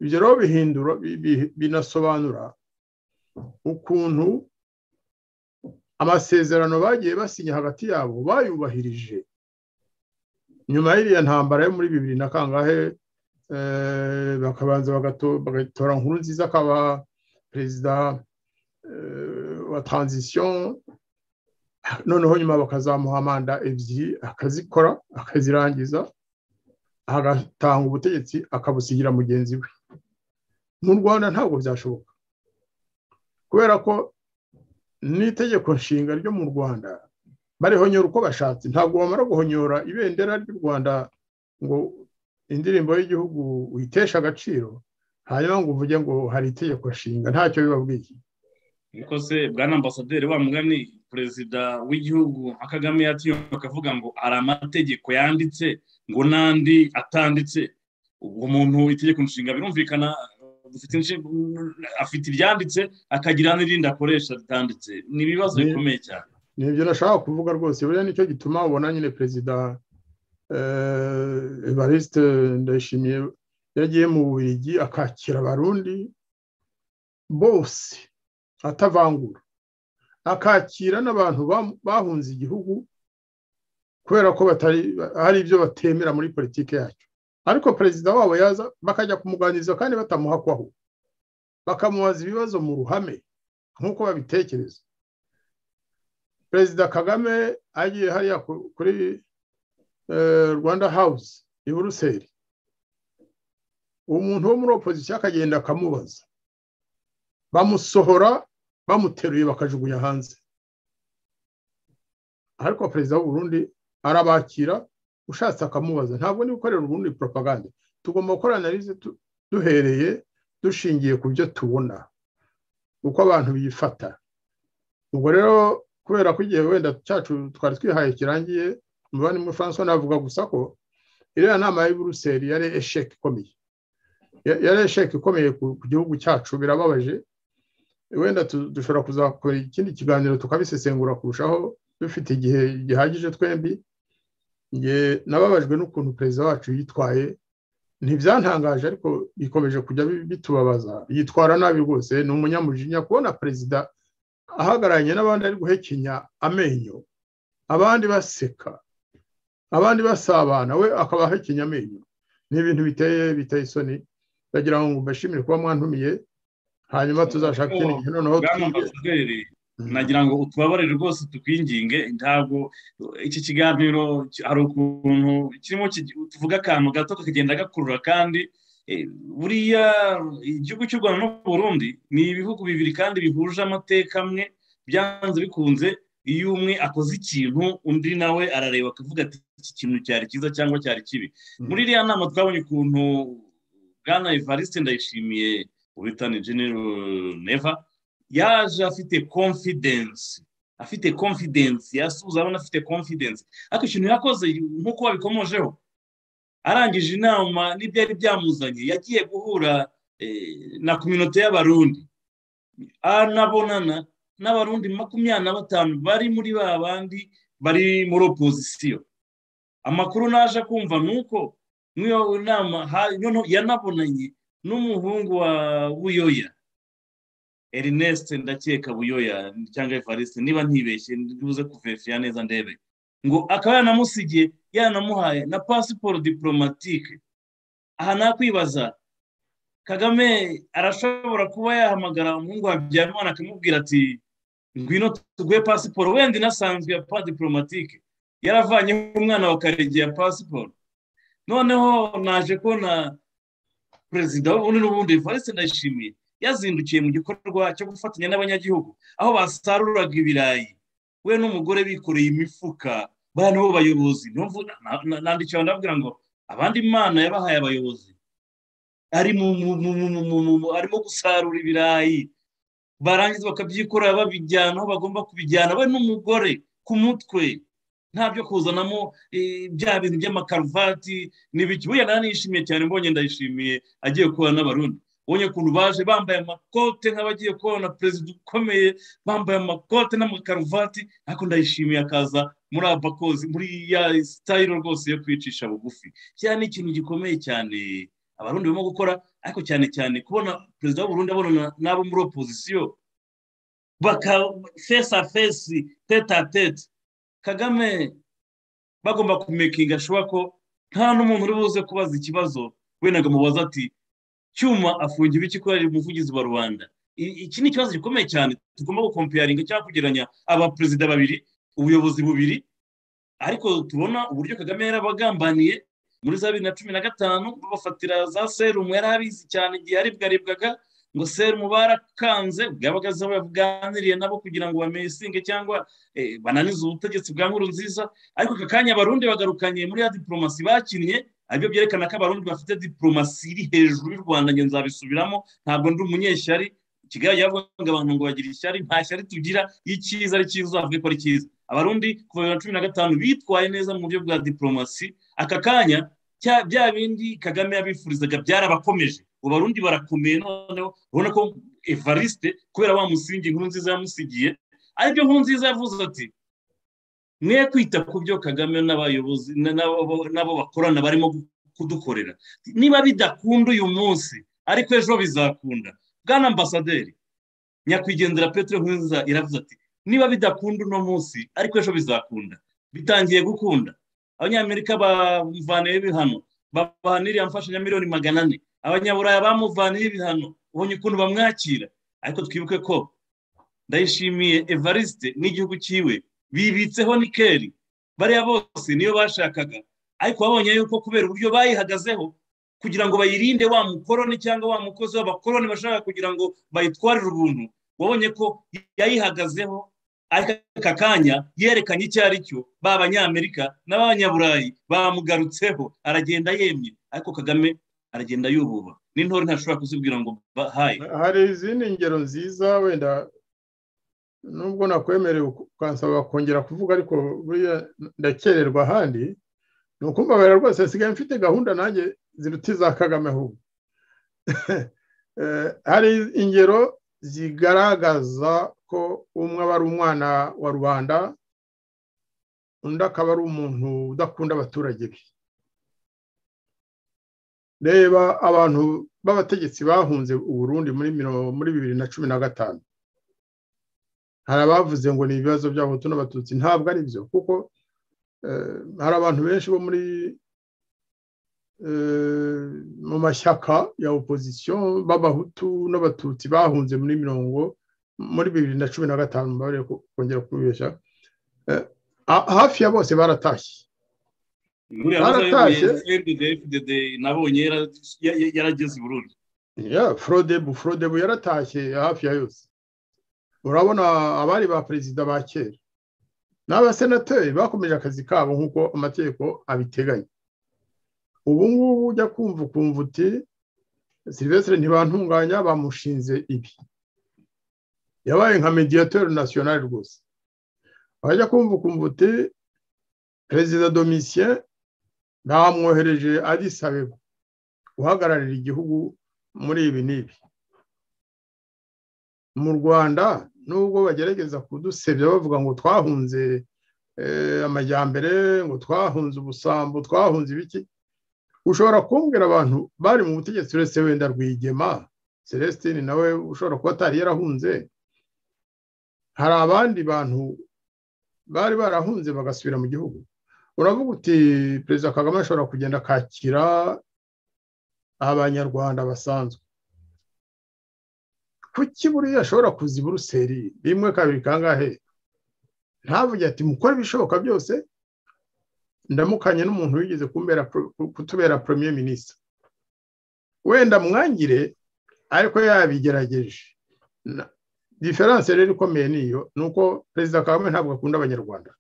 ibyo rero bihindura binasobanura ukuntu amasezerano bagiye basinya hagati yabo bayubahirije nyuma y'iriya ntambara yo muri bibiri na kangahe bakabanza bagatora nkuru nziza akaba perezida wa taranzisiyo noneho nyuma bakazamuha manda ebyiri akazikora akazirangiza agatanga ubutegetsi akabusigira mugenzi we mu rwanda ntabwo byashoboka kubera ko n'itegeko nshinga ryo mu rwanda barihonyora uko bashatse ntabwo bamara guhonyora ibendera ry'u rwanda ngo indirimbo y'igihugu uyiteshe agaciro hanyuma ngo uvuge ngo hari itegeko nshinga ntacyo bibabwiye niko se bwana ambasaderi wa mugani perezida w'igihugu nka kagame yatiyomba akavuga ngo hari amategeko yanditse ngo n'andi atanditse ubwo muntu itegeko nshinga birumvikana afite ibyanditse akagira n'irindi akoresha ritanditse ni ibibazo bikomeye cyane ni ibyo nashaka kuvuga rwose buriya nicyo gituma ubona nyine perezida evariste ndayishimiye yagiye mu bigi akakira abarundi bose atavangura akakira n'abantu bahunze igihugu kubera ko hari ibyo batemera muri politiki yacyo ariko perezida wabo yaza bakajya kumuganiriza kandi batamuhakwaho bakamubaza ibibazo mu ruhame nk'uko babitekereza perezida kagame agiye hariya kuri rwanda hawuze i buruseli umuntu wo muri opozisiyo akagenda akamubaza bamusohora bamuteruye bakajugunya hanze ariko perezida w'uburundi arabakira ushatse akamubaza ntabwo niba ukorera ubundi propaganda tugomba gukora analize duhereye dushingiye ku byo tubona uko abantu bifata ubwo rero kubera ko igihe wenda cyacu twari twihaye kirangiye umubare muri francois navuga gusa ko iriya nama ya buruseli yari esheke ikomeye yari esheke ikomeye ku gihugu cyacu birababaje wenda dushobora kuzakora ikindi kiganiro tukabisesengura kurushaho dufite igihe gihagije twembi nababajwe n'ukuntu perezida wacu yitwaye ntibyantangaje ariko bikomeje kujya bitubabaza yitwara nabi rwose ni umunyamujinya kubona perezida ahagararanye n'abandi ari guhekenya amenyo abandi baseka abandi basabana we akabaha ikinyamenyo ni ibintu biteye biteye isoni ndagira ngo mbashimire kuba mwantumiye hanyuma tuzashaka ikindi gihe noneho bwana twige ambasaderi nagira ngo utubabarire rwose tukwinginge ntabwo iki kiganiro ki- hari ukuntu kirimo ki- tuvuga akantu gato kakagenda gakurura kandi eh, buriya igihugu cy'u rwanda n'uburundi ni ibihugu bibiri kandi bihuje amateka amwe byanze bikunze iyo umwe akoze ikintu undi nawe arareba akavuga ati iki kintu cyari cyiza cyangwa cyari kibi muri iriya nama twabonye ukuntu bwana evariste ndayishimiye ubitani genero neva yaje afite confidence afite confidence yasuza abona afite confidence ariko ikintu yakoze nk'uko wabikomojeho arangije inama n'ibyari byamuzanye yagiye guhura eh, na kominote y'abarundi anabonana n'abarundi makumyabiri na batanu bari muri ba bandi bari muri opozisiyo amakuru naje kumva ni uko muri iyo nama ha- noneho yanabonanye n'umuhungu wa buyoya erinest ndakeka buyoya cyangwa evariste niba ntibeshye ntibuze kuvefiya neza ndebe ngo akaba yanamusigiye yanamuhaye na pasiporo diporomatike aha nakwibaza kagame arashobora kuba yahamagara umuhungu wa habyarimana akamubwira ati ngwino tuguhe pasiporo wenda inasanzwe ya pa diporomatike yaravanyeho umwana wa karege ya pasiporo noneho naje kubona perezida w'ubundi n'ubundi evariste ndayishimiye yazindukiye mu gikorwa cyo gufatanya n'abanyagihugu aho basaruraga ibirayi we n'umugore bikoreye imifuka bariya nibo bayobozi Numva- na- na- nandikiwe ndababwira ngo abandi imana yabahaye abayobozi ari mu mu- mu- mu- mu- mu- mu- mu- arimo gusarura ibirayi barangiza bakabyikorera babijyana aho bagomba kubijyana we n'umugore ku mutwe nta byo kuzanamo eh, bya bintu by'amakaruvati n'ibiki buriya naranishimiye cyane mbonye ndayishimiye agiye kubana n'abarundi ubonye ukuntu baje bambaye amakote nk'abagiye kubona perezida ukomeye bambaye amakote n'amakaruvati ariko ndayishimiye akaza muri abakozi muri ya sitayiro rwose yo kwicisha bugufi kiriya ni ikintu gikomeye cyane abarundi barimo gukora ariko cyane cyane kubona perezida w'uburundi abonana n'abo muri opozisiyo baka fesi a fesi tete a tete kagame bagomba kumekinga ashobora ko nta n'umuntu uri buze kubaza ikibazo wenda ngo mubaze ati cyuma afungiye ibiki ko ari umuvugizi wa rubanda I- iki ni ikibazo gikomeye cyane tugomba gukompeyaringa cyangwa kugereranya abaperezida babiri ubuyobozi bubiri ariko tubona uburyo kagame yarabagambaniye muri za bibiri na cumi na gatanu babafatira za serumu yari abizi cyane igihe yaribwaribwaga ngo serumu barakanze bwabaga baganiriye nabo kugira ngo bamesinge cyangwa eh, bananize ubutegetsi bwa nkuru nziza ariko aka kanya abarundi bagarukanye muri ya diporomasi bakinnye aribyo byerekana ko abarundi bafite diporomasi iri hejuru y'u rwanda njye nzabisubiramo ntabwo ndi umunyeshyari kigali yavuga abantu ngo bagira ishyari nta shyari tugira iyo icyiza ari cyiza uzavuge ko ari cyiza abarundi kuva bibiri na cumi na gatanu bitwaye neza mu buryo bwa diporomasi aka kanya cya- bya bindi kagame yabifurizaga byarabakomeje ubu abarundi barakomeye noneho urabona ko evariste kubera wa musingi inkuru nziza yamusigiye aribyo nkuru nziza yavuze ati mwe kwita ku byo kagame n'abayobozi na- n'abo n'abo bakorana barimo kudukorera niba bidakunda uyu munsi ariko ejo bizakunda bwana ambasaderi nyakwigendera petero nkurunziza iravuze ati niba bidakunda uno munsi ariko ejo bizakunda bitangiye gukunda abanyamerika bamuvaniyeho ibihano babaha n'iriya mfashanyo ya miliyoni magana ane abanyaburaya bamuvaniyeho ibihano ubonye ukuntu bamwakira ariko twibuke ko ndayishimiye evariste n'igihugu cyiwe bibitseho nikeri bariya bose niyo bashakaga ariko babonye yuko kubera uburyo bayihagazeho kugira ngo bayirinde wa mukoroni cyangwa wa mukozi w'abakoroni bashaka kugira ngo bayitwarire ubuntu wabonye ko yayihagazeho ariko aka kanya yerekanye icyo ari cyo ba banyamerika n'abanyaburayi bamugarutseho aragenda yemye ariko kagame aragenda yububa n'intore ntashobora kuzibwira ngo bahaye hari izindi ngero nziza wenda nubwo nakwemerewe ukansaba kongera kuvuga ariko buriya ndakererwa ahandi ni ukumbabarira rwose nsigaye mfite gahunda nanjye ziruta iza kagame ahubwo Eh, hari ingero zigaragaza ko umwe aba ari umwana wa rubanda undi akaba ari umuntu udakunda abaturage be reba abantu b'abategetsi bahunze uburundi muri miro- muri bibiri na cumi na gatanu hari abavuze ngo ni ibibazo by'abahutu n'abatutsi ntabwo ari byo kuko hari abantu benshi bo muri mu mashyaka ya opozisiyo b'abahutu n'abatutsi bahunze muri mirongo muri bibiri na cumi na gatanu mbabare kongera kubibeshya hafi ya bose baratashye baratashye nabonye yarageze i burundi forodebu forodebu yaratashye hafi ya yose urabona abari ba perezida ba kera n'abasenateri bakomeje akazi kabo nk'uko amategeko abiteganya ubu ngubu ujya kumva ukumva uti silvestre ntibantunganya bamushinze ibi yabaye nka mediyatori nasiyonari rwose wajya kumva ukumva uti perezida domisiye bamwohereje adisabeba uhagararira igihugu muri ibi n'ibi mu rwanda nubwo bagerageza kudusebya bavuga ngo twahunze amajyambere ngo twahunze ubusambo twahunze ibiki ushobora kumbwira abantu bari mu butegetsi uretse wenda rwigema celestine nawe ushobora kuba atari yarahunze hari abandi bantu bari barahunze bagasubira mu gihugu uravuga uti perezida kagame ashobora kugenda akakira abanyarwanda basanzwe kuki buriya ashobora kuza i buruseli rimwe kabiri kangahe ntavuge ati mukore ibishoboka byose ndamukanye n'umuntu wigeze kutubera premier minisita wenda mwangire ariko yabigerageje diferanse rero ikomeye niyo ni uko perezida kagame ntabwo akunda abanyarwanda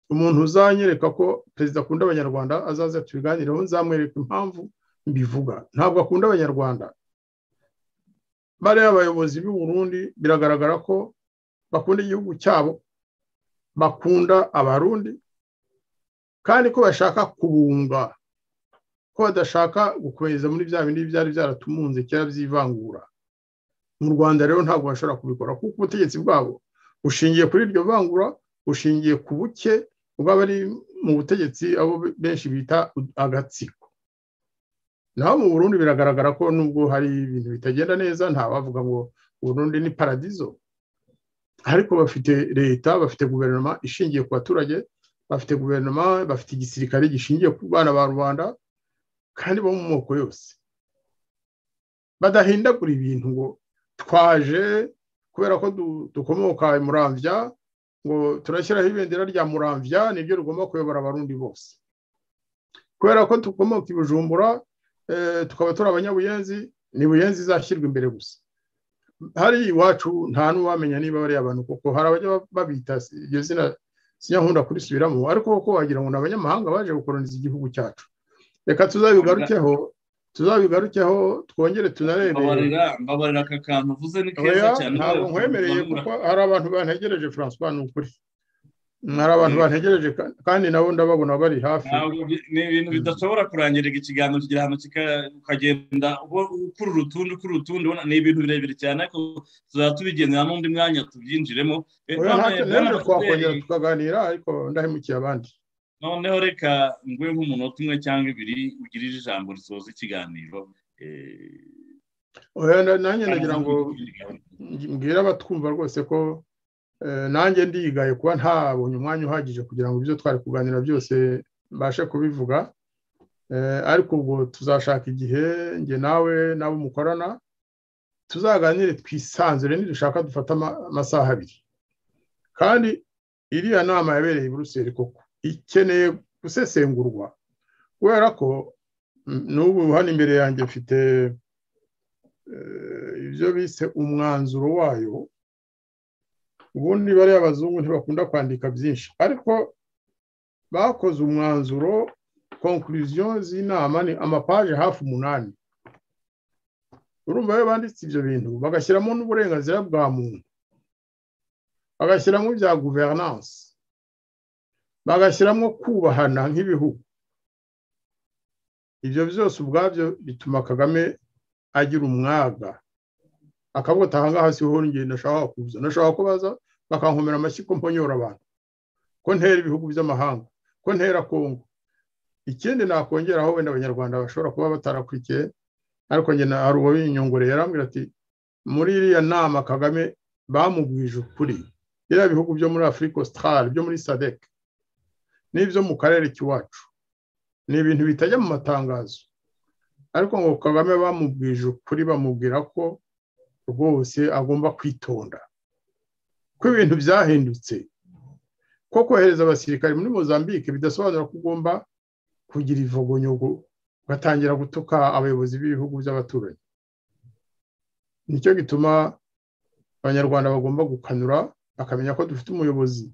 umuntu uzanyereka ko perezida akunda abanyarwanda azaza tubiganireho nzamwereka impamvu mbivuga ntabwo akunda abanyarwanda bariya abayobozi b'i Burundi biragaragara ko bakunda igihugu cyabo bakunda abarundi kandi ko bashaka kubunga ko badashaka gukomeza muri bya bindi byari byaratumunze kera by'ivangura mu rwanda rero ntabwo bashobora kubikora kuko ubutegetsi bwabo bushingiye kuri iryo vangura bushingiye ku buke bw'abari mu butegetsi abo benshi bita agatsiko naho mu burundi biragaragara ko nubwo hari ibintu bitagenda neza nta bavuga ngo burundi ni paradizo ariko bafite leta bafite guverinoma ishingiye ku baturage bafite guverinoma bafite igisirikare gishingiye ku bana ba rubanda kandi bo mu moko yose badahindagura ibintu ngo twaje kubera ko dukomoka muramvya ngo turashyiraho ibendera rya muramvya niryo rigomba kuyobora abarundi bose kubera ko dukomoka i bujumbura tukaba turi abanyabuyenzi ni buyenzi izashyirwa imbere gusa hari iwacu nta n'uwamenya niba bariya bantu kuko hari abajya babita iryo zina sinyakunda kurisubiramo ariko kuko wagira ngo ni abanyamahanga baje gukoroniza igihugu cyacu reka tuzabigarukeho tuzabigarukeho twongere tunarebe mbabarira aka kantu uvuze ni keza cyane ntabwo nkwemereye kuko hari abantu bantegereje francois ni ukuri hari abantu bantegereje kandi nabo ndababona bari hafi ni ibintu bidashobora kurangirika ikiganiro kigira ahantu ukagenda ukura urutundi ukura urutundi ni ibintu birebire cyane ariko tuzaba tubigendera n'undi mwanya tubyinjiremo ntacyo twakongera tukaganira ariko ndahemukiye abandi noneho reka ngwe nk'umunota umwe cyangwa ibiri ugirije ijambo risoza ikiganiro nanjye nagira ngo mbwire abatwumva rwose ko nanjye ndigaye kuba ntabonye umwanya uhagije kugira ngo ibyo twari kuganira byose mbashe kubivuga ariko ubwo tuzashaka igihe njye nawe n'abo mukorana tuzaganire twisanzure nidushaka dufata amasaha abiri kandi iriya nama yabereye i buruseli koko ikeneye gusesengurwa kubera ko n'ubu hano imbere yanjye mfite ibyo bise umwanzuro wayo ubundi bariya abazungu ntibakunda kwandika byinshi ariko bakoze umwanzuro konkuriziyo z'inama ni amapaje hafi umunani urumva iyo banditse ibyo bintu bagashyiramo n'uburenganzira bwa muntu bagashyiramo ibya guverinanse bagashyiramo kubahana nk'ibihugu ibyo byose ubwabyo bituma kagame agira umwaga akavuga ati ahangaha siho njye nashaka kuza nashaka kubaza bakankomera amashyi ko mponyora abantu ko ntera ibihugu by'amahanga ko ntera kongo ikindi nakongeraho wenda abanyarwanda bashobora kuba batarakurikiye ariko njye hari uwo binyongoreye yarambwira ati muri iriya nama kagame bamubwije ukuri yaba ibihugu byo muri afurika ositarari byo muri sadeke n'ibyo mu karere k'iwacu ni ibintu bitajya mu matangazo ariko ngo kagame bamubwije ukuri bamubwira ko rwose agomba kwitonda ko ibintu byahindutse ko kohereza abasirikare muri mozambique bidasobanura ko ugomba kugira ivogonyogo ugatangira gutuka abayobozi b'ibihugu by'abaturanyi nicyo gituma abanyarwanda bagomba gukanura bakamenya ko dufite umuyobozi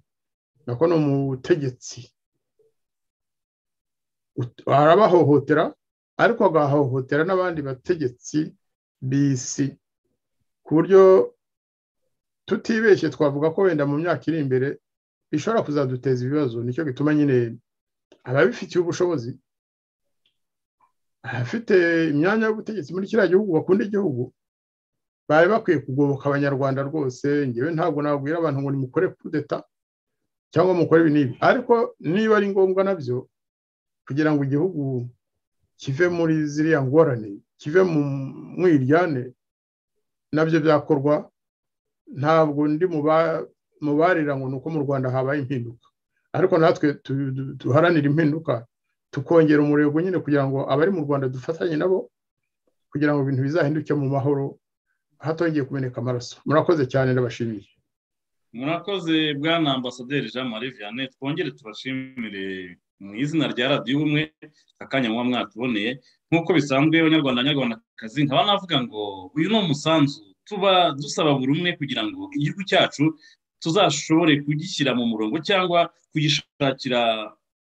nako ni umutegetsi arabahohotera ariko agahohotera n'abandi bategetsi b'isi ku buryo tutibeshye twavuga ko wenda mu myaka iri imbere bishobora kuzaduteza ibibazo nicyo gituma nyine ababifitiye ubushobozi abafite imyanya y'ubutegetsi muri kiriya gihugu bakunda igihugu bari bakwiye kugoboka abanyarwanda rwose ngewe ntabwo nabwira abantu ngo nimukore kudeta cyangwa mukore ibi n'ibi ariko niba ari ngombwa nabyo kugira ngo igihugu kive muri ziriya ngorane kive mu iryane nabyo byakorwa ntabwo ndi mubarira ngo ni uko mu rwanda habaye impinduka ariko natwe duharanira impinduka tukongera umurego nyine kugira ngo abari mu rwanda dufatanye nabo kugira ngo ibintu bizahinduke mu mahoro hatongeye kumeneka amaraso murakoze cyane ndabashimiye murakoze bwana ambasaderi jean marie vianney twongere tubashimire mu izina rya radiyo ubumwe akanya muba mwatuboneye nk'uko bisanzwe abanyarwanda abanyarwandakazi nkaba navuga ngo uyu ni umusanzu tuba dusaba buri umwe kugira ngo igihugu cyacu tuzashobore kugishyira mu murongo cyangwa kugishakira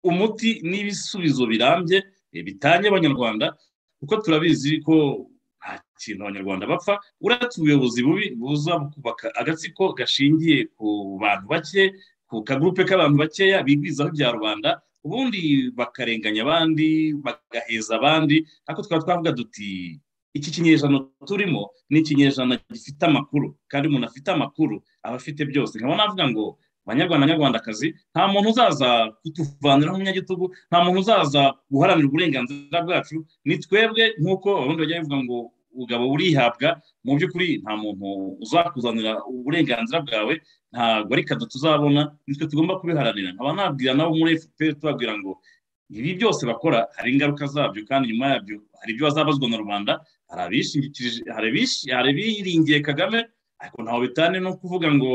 umuti n'ibisubizo birambye bitanye abanyarwanda kuko turabizi ko nta kintu abanyarwanda bapfa uretse ubuyobozi bubi buza kubaka agatsiko gashingiye ku bantu bake ku kagurupe k'abantu bakeya bigwizaho ibya rubanda ubundi bakarenganya abandi bagaheza abandi ariko twaba twavuga duti iki kinyejana turimo ni ikinyejana gifite amakuru kandi umuntu afite amakuru aba afite byose nkaba navuga ngo abanyarwanda abanyarwandakazi nta muntu uzaza kutuvaniraho umunyagitugu nta muntu uzaza guharanira uburenganzira bwacu ni twebwe nk'uko abarundi bajya bavuga ngo ubugabo burihabwa mu by'ukuri nta muntu uzakuzanira uburenganzira bwawe ntabwo ari kado tuzabona nitwe tugomba kubiharanira nkaba nabwira nabo muri efuperi tubabwira ngo ibi byose bakora hari ingaruka zabyo kandi nyuma yabyo hari ibyo bazabazwa na rubanda hari abiringiye kagame ariko ntawe bitane no kuvuga ngo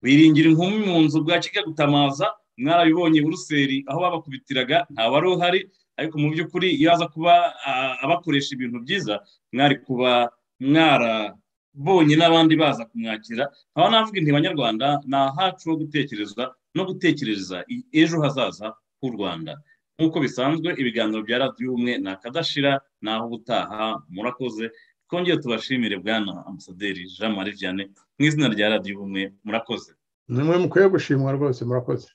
wiringira inkumi mu nzu bwa gutamaza mwarabibonye buruseli aho babakubitiraga wari uhari ariko mu by'ukuri iyo aza kuba abakoresha ibintu byiza mwari kuba mwarabonye n'abandi baza kumwakira aho navuga inti banyarwanda ni ahacu ho gutekereza no gutekereza ejo hazaza h'u rwanda nk'uko bisanzwe ibiganiro bya radiyo ubumwe ni akadashira naho ubutaha murakoze twongere tubashimire bwana ambasaderi jean marie vianney mu izina rya radiyo ubumwe murakoze ni mwe mukwiye gushimwa rwose murakoze